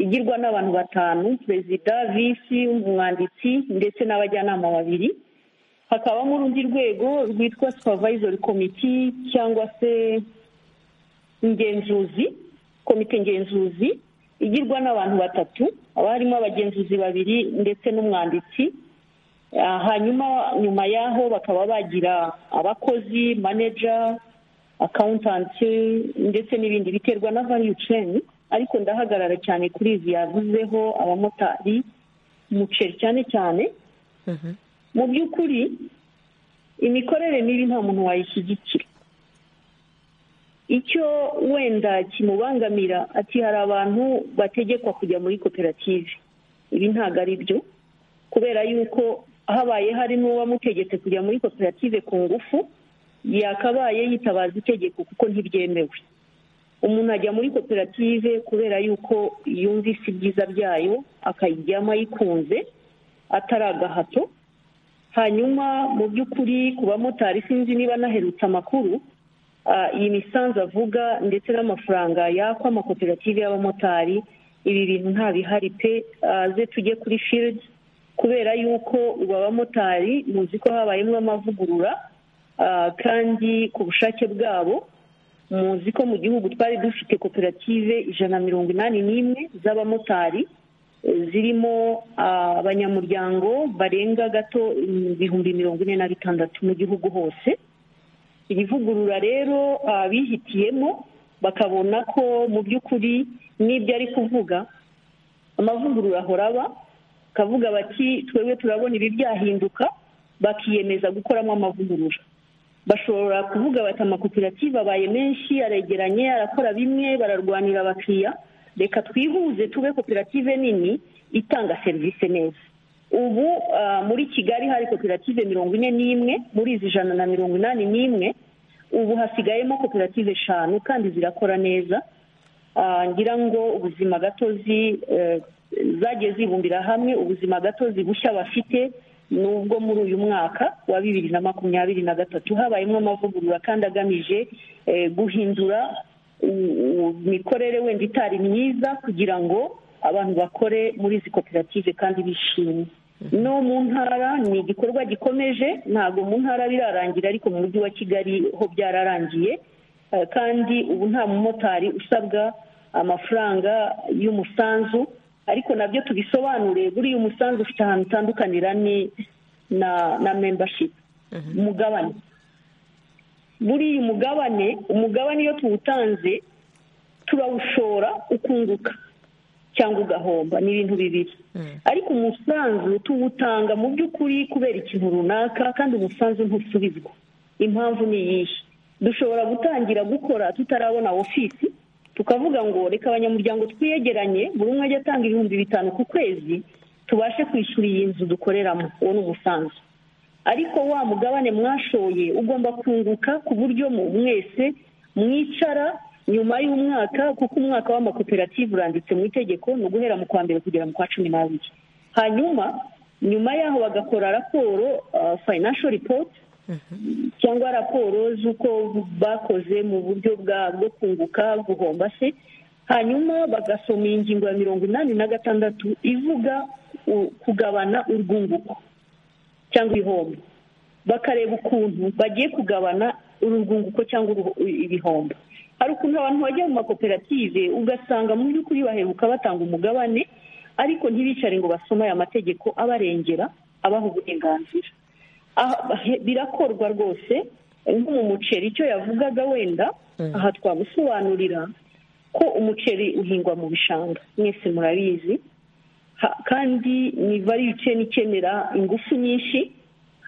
igirwa n'abantu batanu perezida visi umwanditsi ndetse n'abajyanama babiri hakabamo urundi rwego rwitwa supervisory committee cyangwa se ingenzuzi komite ngenzuzi igirwa n'abantu batatu haba harimo abagenzuzi babiri ndetse n'umwanditsi hanyuma nyuma y'aho bakaba bagira abakozi maneja akawuntanti ndetse n'ibindi biterwa na value chain ariko ndahagarara cyane kuri izi yavuzeho abamotari umuceri cyane cyane mu by'ukuri imikorere mibi nta muntu wayishyigikira icyo wenda kimubangamira ati hari abantu bategekwa kujya muri koperative ibi ntabwo ari byo kubera yuko habaye hari n'uwamutegetse kujya muri koperative ku ngufu yakabaye yitabaza itegeko kuko ntibyemewe umuntu ajya muri koperative kubera yuko yumvise ibyiza byayo akayijyamo ayikunze atari agahato hanyuma mu by'ukuri ku bamotari sinzi niba naherutse amakuru iyi misanzu avuga ndetse n'amafaranga yakwa amakoperative y'abamotari ibi bintu nta bihari pe ze tujye kuri fiyidi kubera yuko ubu abamotari muzi ko habayemo amavugurura kandi ku bushake bwabo muzi ko mu gihugu twari dufite koperative ijana na mirongo inani n'imwe z'abamotari zirimo abanyamuryango barenga gato ibihumbi mirongo ine na bitandatu mu gihugu hose iri vugurura rero bihitiyemo bakabona ko mu by'ukuri n'ibyo ari kuvuga amavugurura ahora aba bakavuga bati twebwe turabona ibi byahinduka bakiyemeza gukoramo amavugurura bashobora kuvuga bati amakoperative abaye menshi aregeranye arakora bimwe bararwanira abakiriya reka twihuze tube koperative nini itanga serivisi neza ubu muri kigali hari koperative mirongo ine n'imwe muri izi ijana na mirongo inani n'imwe ubu hasigayemo koperative eshanu kandi zirakora neza ngira ngo ubuzima gatozi zagiye zibumbira hamwe ubuzima gatozi bushya bafite nubwo muri uyu mwaka wa bibiri na makumyabiri na gatatu habayemo amavugurura kandi agamije guhindura imikorere wenda itari myiza kugira ngo abantu bakore muri izi koperative kandi bishimye no mu ntara ni igikorwa gikomeje ntabwo mu ntara birarangira ariko mu mujyi wa kigali ho byararangiye kandi ubu nta mumotari usabwa amafaranga y'umusanzu ariko nabyo tubisobanure buriya umusanzu ufite ahantu utandukanira ni na na membashipu umugabane buriya umugabane umugabane iyo tuwutanze turawushora ukunguka cyangwa ugahomba ni ibintu bibiri ariko umusanzu tuwutanga mu by'ukuri kubera ikintu runaka kandi umusanzu ntusubizwa impamvu ni iyihe dushobora gutangira gukora tutarabona ofisi tukavuga ngo reka abanyamuryango twiyegeranye buri umwe ajya atanga ibihumbi bitanu ku kwezi tubashe kwishyura iyi nzu dukoreramo uwo ni umusanzu ariko wa mugabane mwashoye ugomba kunguka ku buryo mwese mwicara nyuma y'umwaka kuko umwaka w'amakoperative uranditse mu itegeko ni uguhera mu kwa mbere kugera mu kwa cumi n'abiri hanyuma nyuma y'aho bagakora raporo financial report cyangwa raporo z'uko bakoze mu buryo bwo kunguka guhomba se hanyuma bagasoma iyi ngingo ya mirongo inani na gatandatu ivuga kugabana urwunguko cyangwa ibihombo bakareba ukuntu bagiye kugabana urwunguko cyangwa ibihombo hari ukuntu abantu bajya mu makoperative ugasanga mu by'ukuri baheruka batanga umugabane ariko ntibicare ngo basome aya mategeko abarengera abaha uburenganzira birakorwa rwose nko mu muceri icyo yavugaga wenda aha twagusobanurira ko umuceri uhingwa mu bishanga mwese murabizi kandi ni variyuceni ikenera ingufu nyinshi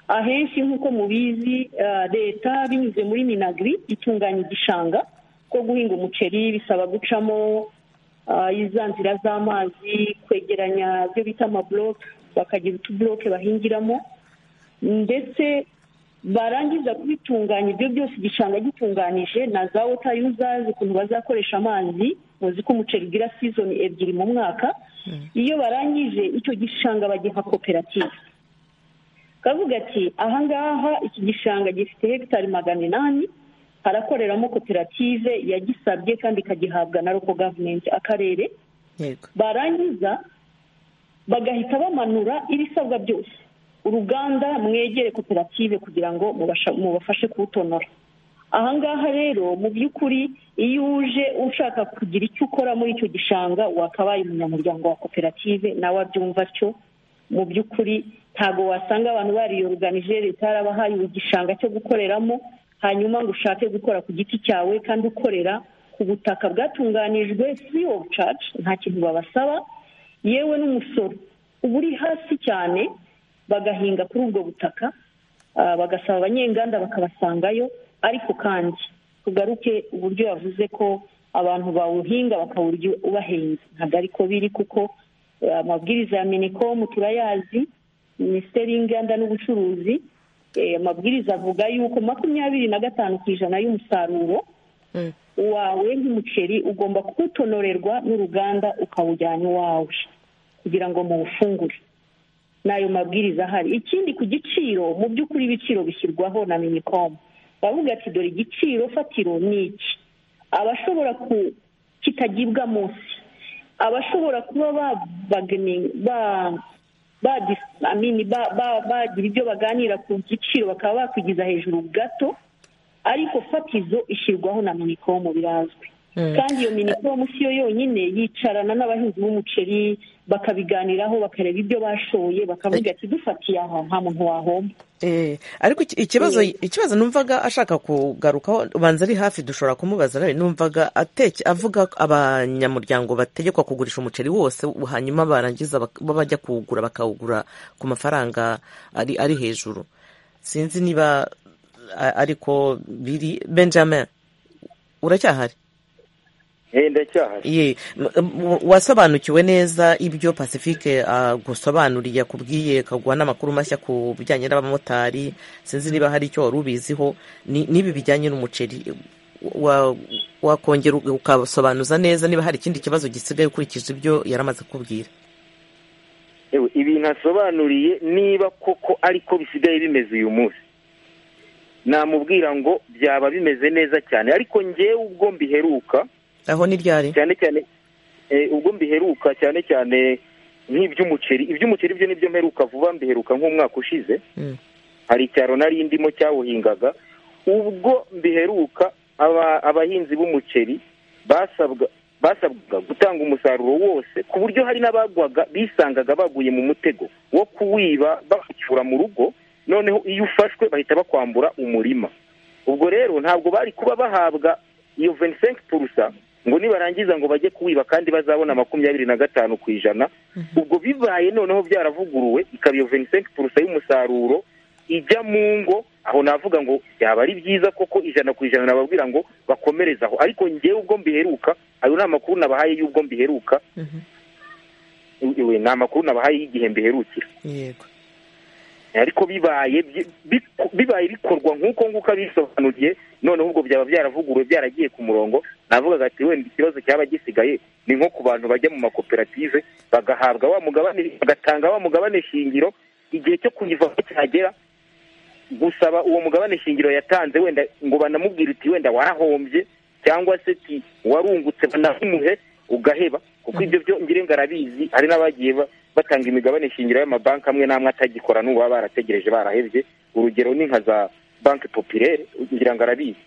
ahenshi nk'uko mubizi leta binyuze muri minagiri itunganya igishanga ko guhinga umuceri bisaba gucamo iza nzira z'amazi kwegeranya ibyo bita amaboroke bakagira utuboroke bahingiramo ndetse barangiza kubitunganya ibyo byose igishanga gitunganije na za wota yuzazi ukuntu bazakoresha amazi muzi ko umuceri ugira sizoni ebyiri mu mwaka iyo barangije icyo gishanga bagiha koperative kavuga ati ahangaha iki gishanga gifite hegitari magana inani harakoreramo koperative yagisabye kandi ikagihabwa na roko gavumenti akarere barangiza bagahita bamanura ibisabwa byose uruganda mwegere koperative kugira ngo mubafashe kuwutonora ahangaha rero mu by'ukuri iyo uje ushaka kugira icyo ukora muri icyo gishanga wakabaye umunyamuryango wa koperative nawe abyumva atyo mu by'ukuri ntabwo wasanga abantu bariyoruganije leta yarabahaye igishanga cyo gukoreramo hanyuma ngo ushake gukora ku giti cyawe kandi ukorera ku butaka bwatunganijwe free of charge nta kintu babasaba yewe n'umusoro uba uri hasi cyane bagahinga kuri ubwo butaka bagasaba abanyenganda bakabasangayo ariko kandi tugaruke uburyo yavuze ko abantu bawuhinga bakawurya ubahenze ntabwo ariko biri kuko amabwiriza ya minikomu turayazi minisiteri y'inganda n'ubucuruzi amabwiriza avuga yuko makumyabiri na gatanu ku ijana y'umusaruro wawe nk'umuceri ugomba kuwutonorerwa n'uruganda ukawujyana iwawe kugira ngo muwufungure n'ayo mabwiriza ahari ikindi ku giciro mu by'ukuri ibiciro bishyirwaho na minikomu bavuga ati dore igiciro fatiro ni iki abashobora kitagibwa munsi abashobora kuba bagira ibyo baganira ku giciro bakaba bakwigiza hejuru gato ariko fatizo ishyirwaho na minikomu birazwi kandi iyo minikomu si yo yonyine yicarana n'abahinzi b'umuceri bakabiganiraho bakareba ibyo bashoye bakavuga ati dufatiye aha nta muntu wahomba ariko ikibazo ikibazo numvaga ashaka kugarukaho ubanza ari hafi dushobora kumubaza numvaga avuga abanyamuryango bategekwa kugurisha umuceri wose hanyuma barangiza bajya kuwugura bakawugura ku mafaranga ari hejuru sinzi niba ariko biri benjamin uracyahari ndacyahari wasobanukiwe neza ibyo pacifique agusobanuriye akubwiye akaguha n'amakuru mashya ku bijyanye n'abamotari sinzi niba hari icyo wari ubiziho n'ibi bijyanye n'umuceri wakongera ukasobanuza neza niba hari ikindi kibazo gisigaye ukurikije ibyo yaramaze kubwira ibintu asobanuriye niba koko ariko bisigaye bimeze uyu munsi namubwira ngo byaba bimeze neza cyane ariko ngewe ubwo mbiheruka aho ni ryari cyane cyane ubwo mbiheruka cyane cyane nk'iby'umuceri iby'umuceri byo nibyo mperuka vuba mbiheruka nk'umwaka ushize hari icyaro nari ndimo cyawuhingaga ubwo mbiheruka abahinzi b'umuceri basabwa basabwaga gutanga umusaruro wose ku buryo hari n'abagwaga bisangaga baguye mu mutego wo kuwiba bacyura mu rugo noneho iyo ufashwe bahita bakwambura umurima ubwo rero ntabwo bari kuba bahabwa iyo venisenke purusa ngo nibarangiza ngo bajye kuwiba kandi bazabona makumyabiri na gatanu ku ijana ubwo bibaye noneho byaravuguruwe ikaba iyo venisenke purusa y'umusaruro ijya mu ngo aho navuga ngo byaba ari byiza koko ijana ku ijana nababwira ngo bakomerezaho ariko ngewe ubwo mbiheruka ayo ni amakuru nabahaye y'ubwo mbiheruka ni amakuru nabahaye y'igihe mbiherukira yego ariko bibaye bibaye bikorwa nk'uko nguko abisobanuriye noneho ubwo byaba byaravuguruwe byaragiye ku murongo navugaga ati wenda ikibazo cyaba gisigaye ni nko ku bantu bajya mu makoperative bagahabwa wa mugabane bagatanga wa mugabane shingiro igihe cyo kuyivaho cyagera gusaba uwo mugabane shingiro yatanze wenda ngo banamubwire uti wenda warahombye cyangwa se ti warungutse banahimuhe ugaheba kuko ibyo byo ngirenga arabizi hari n'abagiye batanga imigabane shingiro y'amabanki amwe n'amwe atagikora n'ubu barategereje barahebye urugero ni nka za banki popirere ngira ngo arabizi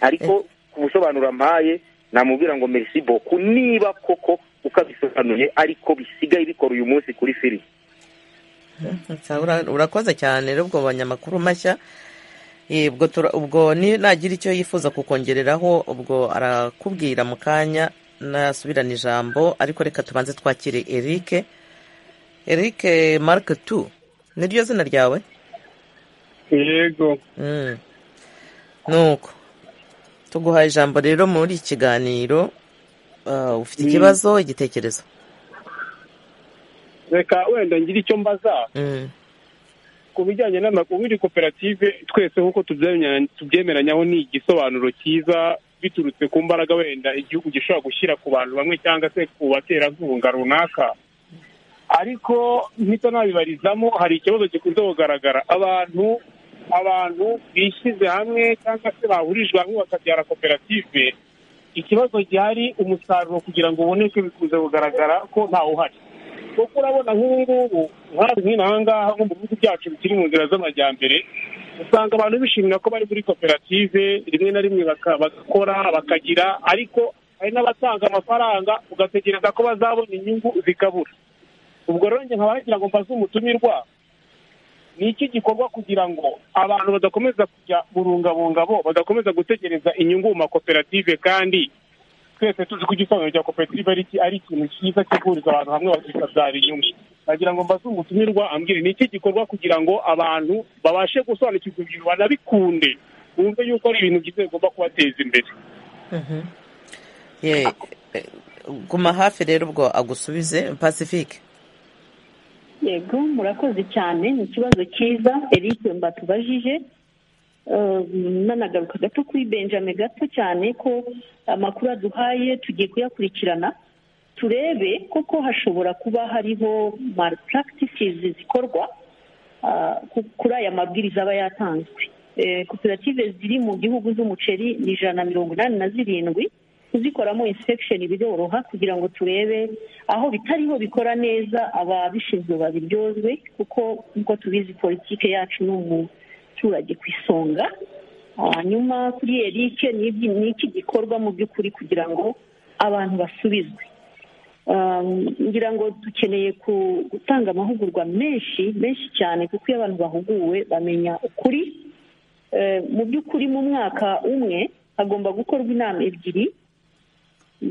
ariko ku busobanuro mpaye namubwira ngo merisi boku niba koko ukabisobanuye ariko bisigaye bikora uyu munsi kuri firi urakoze cyane rero ubwo banyamakuru mashya ubwo nagira icyo yifuza kukongereraho ubwo arakubwira mu kanya nasubirana ijambo ariko reka tubanze twakire erike erike marike tu niryo zina ryawe yego nuko tuguhaye ijambo rero muri iki kiganiro ufite ikibazo igitekerezo reka wenda ngire icyo mbaza ku bijyanye n'amakumyabiri koperative twese nk'uko tubyemeranyaho ni igisobanuro cyiza biturutse ku mbaraga wenda igihugu gishobora gushyira ku bantu bamwe cyangwa se ku baterankunga runaka ariko mpita nabibarizamo hari ikibazo gikunze kugaragara abantu abantu bishyize hamwe cyangwa se bahurijwe hamwe bakabyara koperative ikibazo gihari umusaruro kugira ngo uboneke bikunze kugaragara ko ntawuhari kuko urabona nk'ubu ngubu nk'inaha ngaha nko mu bihugu byacu bikiri mu nzira z'amajyambere usanga abantu bishimira ko bari muri koperative rimwe na rimwe baka- bagakora bakagira ariko hari n'abatanga amafaranga ugategereza ko bazabona inyungu zikabura ubwo rero njye nkaba nagira ngo mbaze umutumirwa ni iki gikorwa kugira ngo abantu badakomeza kujya burungabungabo badakomeza gutegereza inyungu mu makoperative kandi twese tuzi ko igisobanuro cya koperative ari iki- ari ikintu cyiza cyo guhuriza abantu hamwe bakikabyara inyungu nagira ngo mbaze umutumirwa ambwire ni iki gikorwa kugira ngo abantu babashe gusobanukirwa ibintu banabikunde bumve yuko ari ibintu byiza bigomba kubateza imbere Mhm. Ye, eh, guma hafi rero ubwo agusubize pacifique yego murakoze cyane ni ikibazo cyiza eric mbatubajije Eh, nanagaruka gato kuri benjamin gato cyane ko amakuru aduhaye tugiye kuyakurikirana turebe koko hashobora kuba hariho malpractices zikorwa ah, ku- kuri aya mabwiriza aba yatanzwe Eh, koperative ziri mu gihugu z'umuceri ni ijana na mirongo inani na zirindwi kuzikoramo inspection biroroha kugira ngo turebe aho bitariho bikora neza ababishinzwe babiryozwe kuko nk'uko tubizi politike yacu ni umuturage ku isonga hanyuma kuri eric ni ibyi- ni iki gikorwa mu by'ukuri kugira ngo abantu basubizwe Um, ngira ngo dukeneye ku- gutanga amahugurwa menshi menshi cyane kuko iyo abantu bahuguwe bamenya ukuri Eh, mu by'ukuri mu mwaka umwe hagomba gukorwa inama ebyiri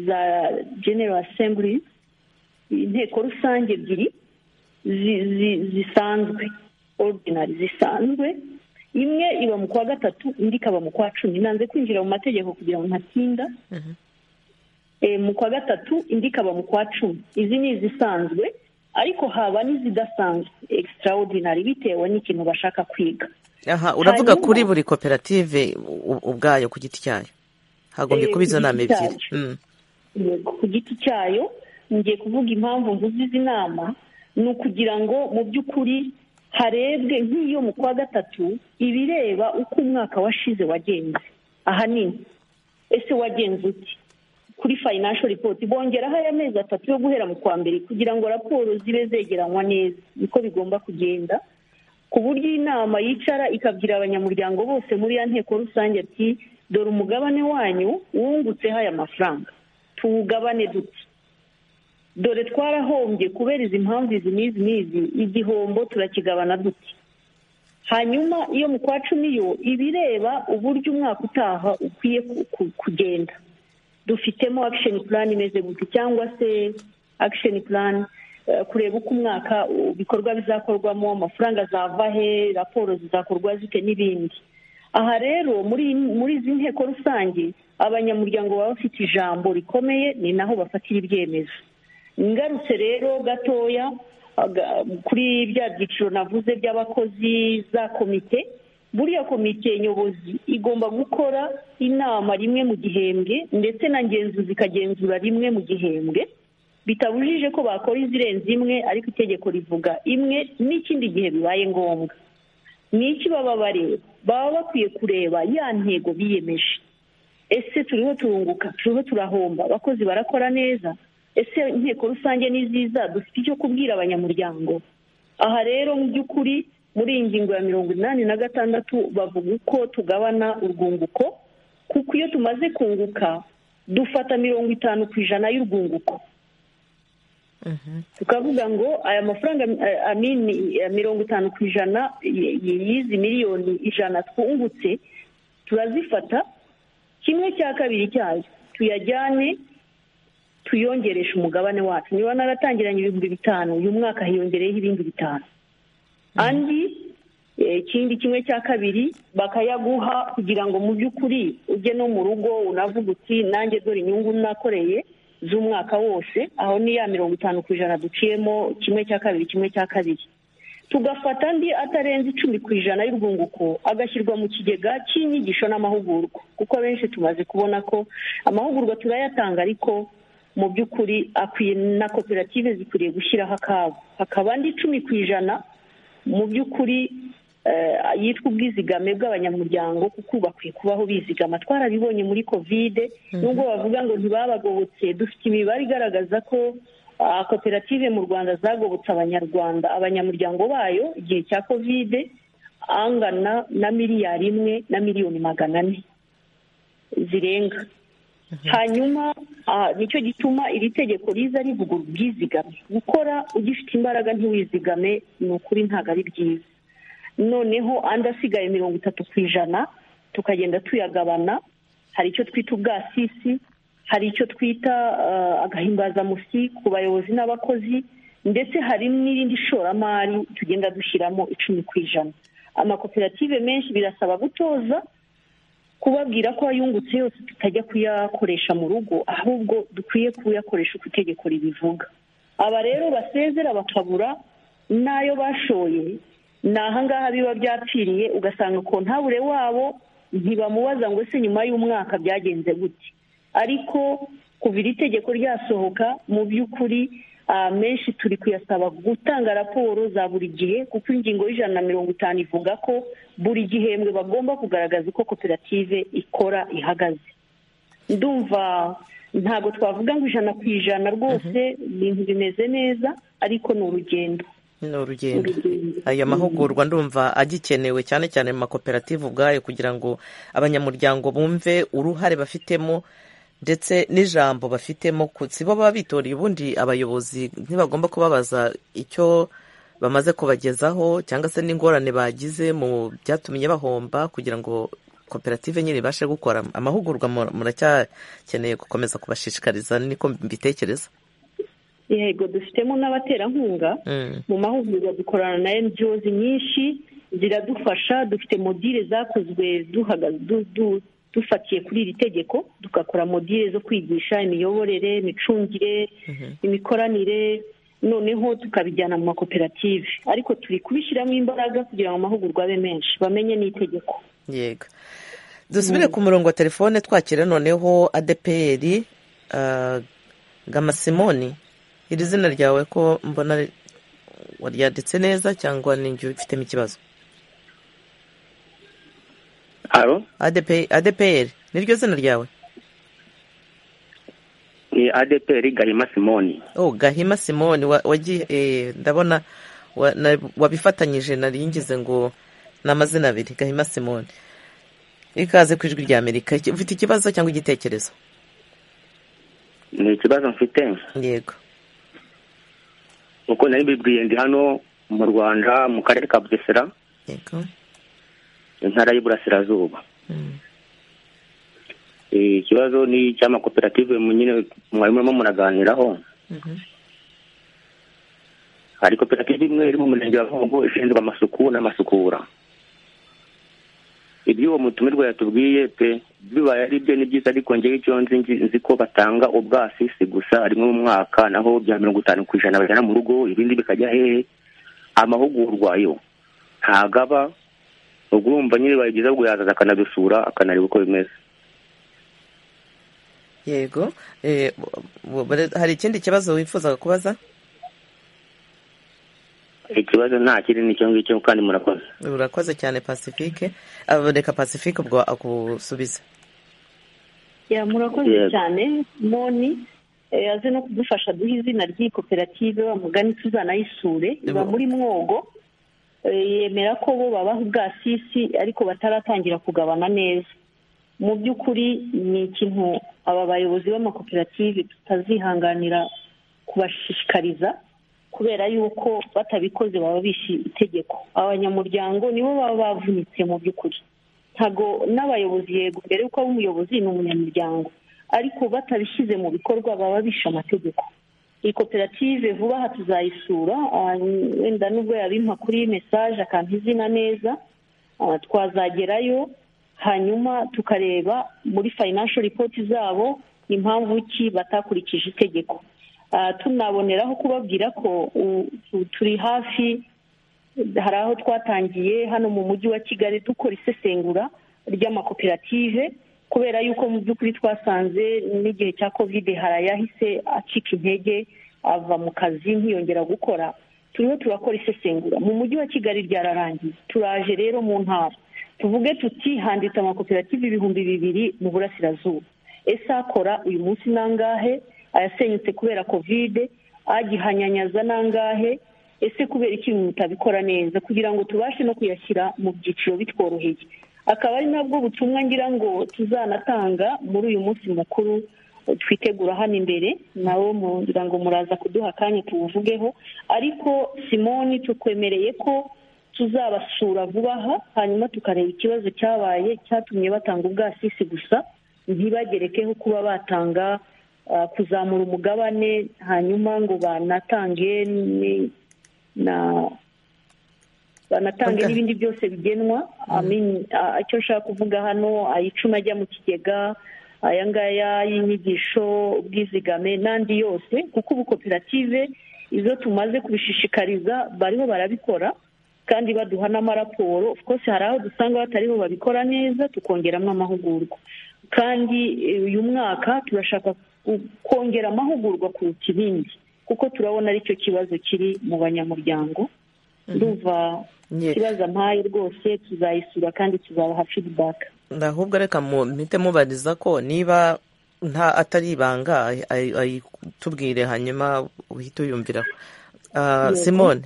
za general assembly inteko rusange ebyiri zi- zi- zisanzwe ordinary zisanzwe imwe iba mu kwa gatatu indi ikaba mu kwa cumi nanze kwinjira mu mategeko kugira ngo ntatinda Eh, mu kwa gatatu indi ikaba mu kwa cumi izi ni izisanzwe ariko haba n'izidasanzwe extraordinary bitewe n'ikintu bashaka kwiga aha uravuga Hanyuma- kuri buri koperative u- ubwayo ku giti cyayo hagombye Eh, kuba izo ku nama giti ebyiri Mm. Yego, ku giti cyayo ngiye kuvuga impamvu mvuze izi nama ni ukugira ngo mu by'ukuri harebwe nk'iyo mu kwa gatatu ibireba uko umwaka washize wagenze ahanini ese wagenze uti kuri financial report bongeraho aya mezi atatu yo guhera mu kwa mbere kugira ngo raporo zibe zegeranywa neza niko bigomba kugenda ku buryo inama yicara ikabwira abanyamuryango bose muri ya nteko rusange ati dore umugabane wanyu wungutseho aya mafaranga tuwugabane duti dore twarahombye kubera izi mpamvu izi n'izi n'izi igihombo turakigabana duti hanyuma iyo mu kwa cumi yo ibireba uburyo umwaka utaha ukwiye ku- ku- kugenda dufitemo action plan imeze gute cyangwa se action plan eh, kureba uko umwaka u- ibikorwa bizakorwamo amafaranga azava he raporo zizakorwa zite n'ibindi aha rero muri muri izi nteko rusange abanyamuryango baba bafite ijambo rikomeye ni naho bafatira ibyemezo ngarutse rero gatoya aga- kuri bya byiciro navuze by'abakozi za komite buriya komite nyobozi igomba gukora inama rimwe mu gihembwe ndetse na ngenzuzi ikagenzura rimwe mu gihembwe bitabujije ko bakora izirenze imwe ariko itegeko rivuga imwe n'ikindi gihe bibaye ngombwa ni iki baba bareba baba bakwiye kureba ya ntego biyemeje ese turiho turunguka turiho turahomba abakozi barakora neza ese inteko rusange ni nziza dufite icyo kubwira abanyamuryango aha rero mu by'ukuri muri iyi ngingo ya mirongo inani na gatandatu bavuga uko tugabana urwunguko kuko iyo tumaze kunguka dufata mirongo itanu ku ijana y'urwunguko tukavuga ngo aya mafaranga eh, amini eh, mirongo itanu ku ijana y- y- y'izi miliyoni ijana twungutse turazifata kimwe cya kabiri cyayo tuyajyane tuyongereshe umugabane wacu niba naratangiranye ibihumbi bitanu uyu mwaka hiyongereyeho ibindi bitanu andi eh, ikindi kimwe cya kabiri bakayaguha kugira ngo mu by'ukuri ujye no mu rugo unavuga uti nanjye dore inyungu nakoreye z'umwaka wose aho ni ya mirongo itanu ku ijana duciyemo kimwe cya kabiri kimwe cya kabiri tugafata andi atarenze icumi ku ijana y'urwunguko agashyirwa mu kigega cy'inyigisho n'amahugurwa kuko abenshi tumaze kubona ko amahugurwa turayatanga ariko mu by'ukuri akwiye na koperative zikwiriye gushyiraho akabo hakaba andi icumi ku ijana mu by'ukuri eh, yitwa ubwizigame bw'abanyamuryango kuko ubu bakwiye kubaho bizigama twarabibonye muri kovide nubwo bavuga ngo ntibabagobotse dufite imibare igaragaza ko koperative mu rwanda zagobotse abanyarwanda abanyamuryango bayo igihe cya kovide angana na miliyari imwe na miliyoni magana ane zirenga hanyuma nicyo gituma iri tegeko riza rivuga ubwizigame gukora ugifite imbaraga ntiwizigame ni ukuri ntabwo ari byiza noneho andi asigaye mirongo itatu ku ijana tukagenda tuyagabana hari icyo twita ubwasisi hari icyo twita agahimbazamusi ku bayobozi n'abakozi ndetse hari n'irindi shoramari tugenda dushyiramo icumi ku ijana amakoperative menshi birasaba gutoza kubabwira ko ayungutse yose tutajya kuyakoresha mu rugo ahubwo dukwiye kuyakoresha uko itegeko ribivuga aba rero basezera bakabura n'ayo bashoye ni ahangaha biba byapfiriye ugasanga ko ntabure wabo ntibamubaza ngo ese nyuma y'umwaka byagenze gute ariko kuva iri tegeko ryasohoka mu by'ukuri menshi turi kuyasaba gutanga raporo za buri gihe kuko ingingo y'ijana na mirongo itanu ivuga ko buri gihembwe bagomba kugaragaza uko koperative ikora ihagaze ndumva ntabwo twavuga ngo ijana ku ijana rwose ibintu bimeze neza ariko ni urugendo ni urugendo aya mahugurwa ndumva agikenewe cyane cyane mu makoperative ubwayo kugira ngo abanyamuryango bumve uruhare bafitemo ndetse n'ijambo bafitemo si bo baba bitoreye ubundi abayobozi ntibagomba kubabaza icyo bamaze kubagezaho cyangwa se n'ingorane bagize mu byatumye bahomba kugira ngo koperative nyine ibashe gukora amahugurwa muracyakeneye gukomeza kubashishikariza niko mbitekereza yego dufitemo n'abaterankunga mu mahugurwa dukorana na NGOs nyinshi ziradufasha dufite modire zakozwe dufatiye kuri iri tegeko tugakora modire zo kwigisha imiyoborere imicungire imikoranire noneho tukabijyana mu makoperative ariko turi kubishyiramo imbaraga kugira ngo amahugurwa abe menshi bamenye n'itegeko yego dusubire ku murongo wa telefone twakira noneho adeperi gamasimoni iri zina ryawe ko mbona waryanditse neza cyangwa ninjye ubifitemo ikibazo adeperi niryo zina ryawe ni adeperi gahima simoni oh gahima simoni ndabona wabifatanyije naringize ngo ni amazina abiri gahima simoni ikaze ku ijwi rya amerika ufite ikibazo cyangwa igitekerezo ni ikibazo mfite yego uko nari mbibwiye ndi hano mu rwanda mu karere ka bugesera intara y'iburasirazuba ikibazo ni icy'amakoperative nyine mwari murimo muraganiraho hari koperative imwe iri mu murenge wa nkongo ishinzwe amasuku n'amasukura ibyo uwo mutumirwa yatubwiye pe bibaye ari byo ni byiza ariko ngewe icyo nzi ko batanga ubwasisi gusa rimwe mu mwaka naho bya mirongo itanu ku ijana bajyana mu rugo ibindi bikajya hehe amahugurwa yo ntabwo aba urwumva nyine bibaye byiza bwo yazaza akanadusura akanareba uko bimeze yego hari ikindi kibazo wifuzaga kubaza ikibazo nta kiri nicyo ngicyo kandi murakoze urakoze cyane pacifique reka pacifique ubwo akusubiza murakoze cyane moni aze no kudufasha duha izina ry'iyi koperative bamugane tuzanayisure iba muri mwogo yemera ko bo babaha ubwasisi ariko bataratangira kugabana neza mu by'ukuri ni ikintu aba bayobozi b'amakoperative tutazihanganira kubashishikariza kubera yuko batabikoze baba bishe itegeko abanyamuryango nibo baba bavunitse mu by'ukuri ntabwo n'abayobozi yego mbere yuko aba umuyobozi ni umunyamuryango ariko batabishyize mu bikorwa baba bishe amategeko iyi koperative vuba aha tuzayisura wenda nubwo yabimpa kuri mesaje akampa izina neza twazagerayo hanyuma tukareba muri fayinansho ripoti zabo impamvu ki batakurikije itegeko tunaboneraho kubabwira ko turi hafi hari aho twatangiye hano mu mujyi wa kigali dukora isesengura ry'amakoperative kubera yuko mu by'ukuri twasanze n'igihe cya kovide hari ayahise acika intege ava mu kazi ntiyongera gukora turiho turakora isesengura mu mujyi wa kigali ryararangiye turaje rero mu ntara tuvuge tuti handitse amakoperative ibihumbi bibiri mu burasirazuba ese akora uyu munsi nangahe ayasenyutse kubera kovide agihanyanyaza n'angahe ese kubera ikintu mutabikora neza kugira ngo tubashe no kuyashyira mu byiciro bitworoheye akaba ari nabwo butumwa ngira ngo tuzanatanga muri uyu munsi mukuru twitegura hano imbere nawo ngira ngo muraza kuduha akanya tuwuvugeho ariko simoni tukwemereye ko tuzabasura vuba aha hanyuma tukareba ikibazo cyabaye cyatumye batanga ubwasisi gusa ntibagerekeho kuba batanga kuzamura umugabane hanyuma ngo banatange na banatange n'ibindi byose bigenwa icyo nshaka kuvuga hano ayicuma ajya mu kigega aya ngaya y'inyigisho ubwizigame n'andi yose kuko ubu koperative izo tumaze kubishishikariza bariho barabikora kandi baduha n'amaraporo twose hari aho dusanga batariho babikora neza tukongeramo amahugurwa kandi uyu mwaka turashaka kongera amahugurwa kuruta ibindi kuko turabona aricyo kibazo kiri mu banyamuryango ndumva ikibazo mpaye rwose tuzayisura kandi tuzabaha feedback ahubwo reka muhite mubariza ko niba nta atari ibanga ayitubwire hanyuma uhite uyumvira simone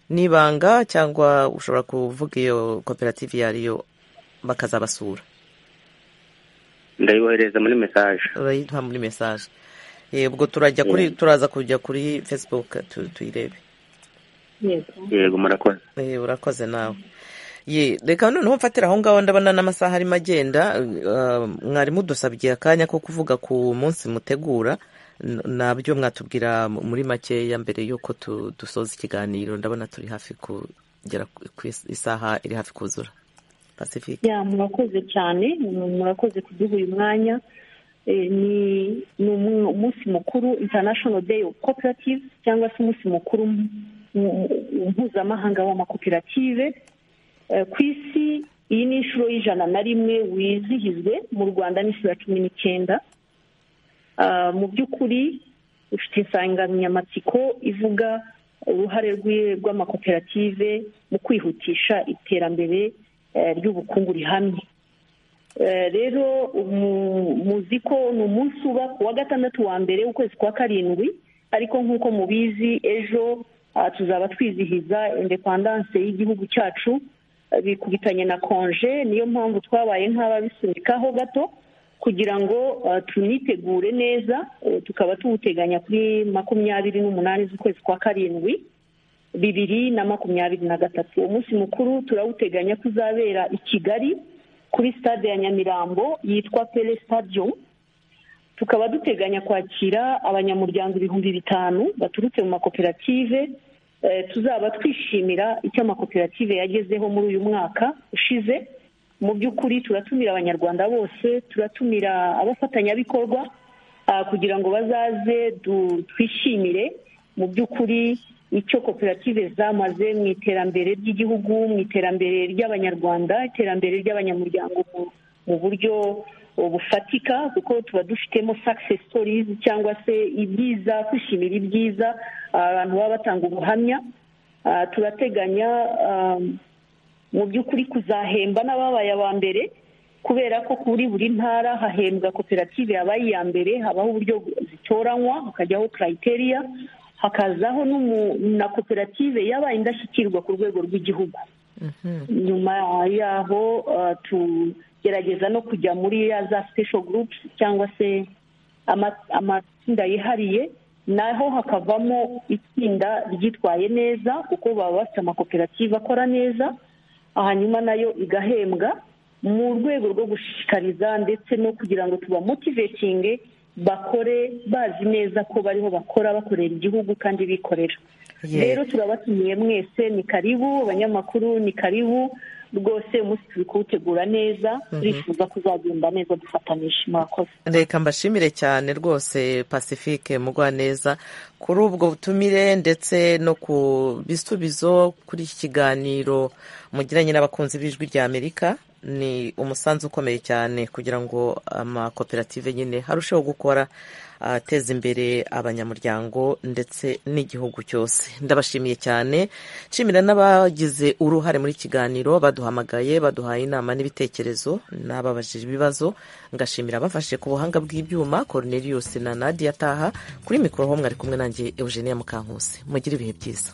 ni ibanga cyangwa ushobora kuvuga iyo koperative iyo ariyo bakazabasura ndayohereza muri mesaje urayiduha muri mesaje yego turajya kuri turaza kujya kuri fesibuke tuyirebe yego murakoze urakoze nawe reka noneho mfatira aho ngaho ndabona n'amasaha arimo agenda mwarimu dusabye akanya ko kuvuga ku munsi mutegura nabyo mwatubwira muri makeya mbere y'uko dusoza ikiganiro ndabona turi hafi kugera ku isaha iri hafi kuzura murakoze cyane murakoze kuduha uyu mwanya ni umunsi mukuru international day of cooperative cyangwa se umunsi mukuru mpuzamahanga w'amakoperative ku isi iyi ni inshuro y'ijana na rimwe wizihizwe mu rwanda n'inshuro ya cumi n'icyenda mu by'ukuri ufite insanganyamatsiko ivuga uruhare rw'amakoperative mu kwihutisha iterambere ry'ubukungu rihamye rero muzi ko ni umunsi uba ku wa gatandatu wa mbere w'ukwezi kwa karindwi ariko nk'uko mubizi ejo tuzaba twizihiza indepandanse y'igihugu cyacu bikubitanye na konje niyo mpamvu twabaye nk'ababisunikaho gato kugira ngo tunitegure neza tukaba tuwuteganya kuri makumyabiri n'umunani z'ukwezi kwa karindwi bibiri na makumyabiri na gatatu uwo munsi mukuru turawuteganya ko uzabera i kigali kuri stade ya nyamirambo yitwa pele stadium tukaba duteganya kwakira abanyamuryango ibihumbi bitanu baturutse mu makoperative tuzaba twishimira icyo amakoperative yagezeho muri uyu mwaka ushize mu by'ukuri turatumira abanyarwanda bose turatumira abafatanyabikorwa kugira ngo bazaze twishimire mu by'ukuri icyo koperative zamaze mu iterambere ry'igihugu mu iterambere ry'abanyarwanda iterambere ry'abanyamuryango mu buryo bufatika kuko tuba dufitemo sakisesi sitorizi cyangwa se ibyiza kwishimira ibyiza abantu baba batanga ubuhamya turateganya mu by'ukuri kuzahemba n'ababaye aba mbere kubera ko kuri buri ntara hahembwa koperative yabaye iya mbere habaho uburyo zitoranywa hakajyaho karayiteriya hakazaho na koperative yabaye indashyikirwa ku rwego rw'igihugu nyuma yaho tugerageza no kujya muri ya za sipesho gurupusi cyangwa se amatsinda yihariye naho hakavamo itsinda ryitwaye neza kuko baba bafite amakoperative akora neza hanyuma nayo igahembwa mu rwego rwo gushishikariza ndetse no kugira ngo tubamotivetinge bakore bazi neza ko bariho bakora bakorera igihugu kandi bikorera rero turabatumiye mwese ni karibu abanyamakuru ni karibu rwose umunsi turi kuwutegura neza turifuza kuzagenda neza dufatanyije murakoze reka mbashimire cyane rwose pacifique mugwa neza kuri ubwo butumire ndetse no ku bisubizo kuri iki kiganiro mugiranye n'abakunzi b'ijwi ry'amerika ni umusanzu ukomeye cyane kugira ngo amakoperative nyine harusheho gukora ateza imbere abanyamuryango ndetse n'igihugu cyose ndabashimiye cyane nshimira n'abagize uruhare muri kiganiro baduhamagaye baduhaye inama n'ibitekerezo n'ababajije ibibazo ngashimira abafashe ku buhanga bw'ibyuma Cornelius na Nadia Taha kuri mikoro ho mwari kumwe nanjye Eugenia Mukankusi mugire ibihe byiza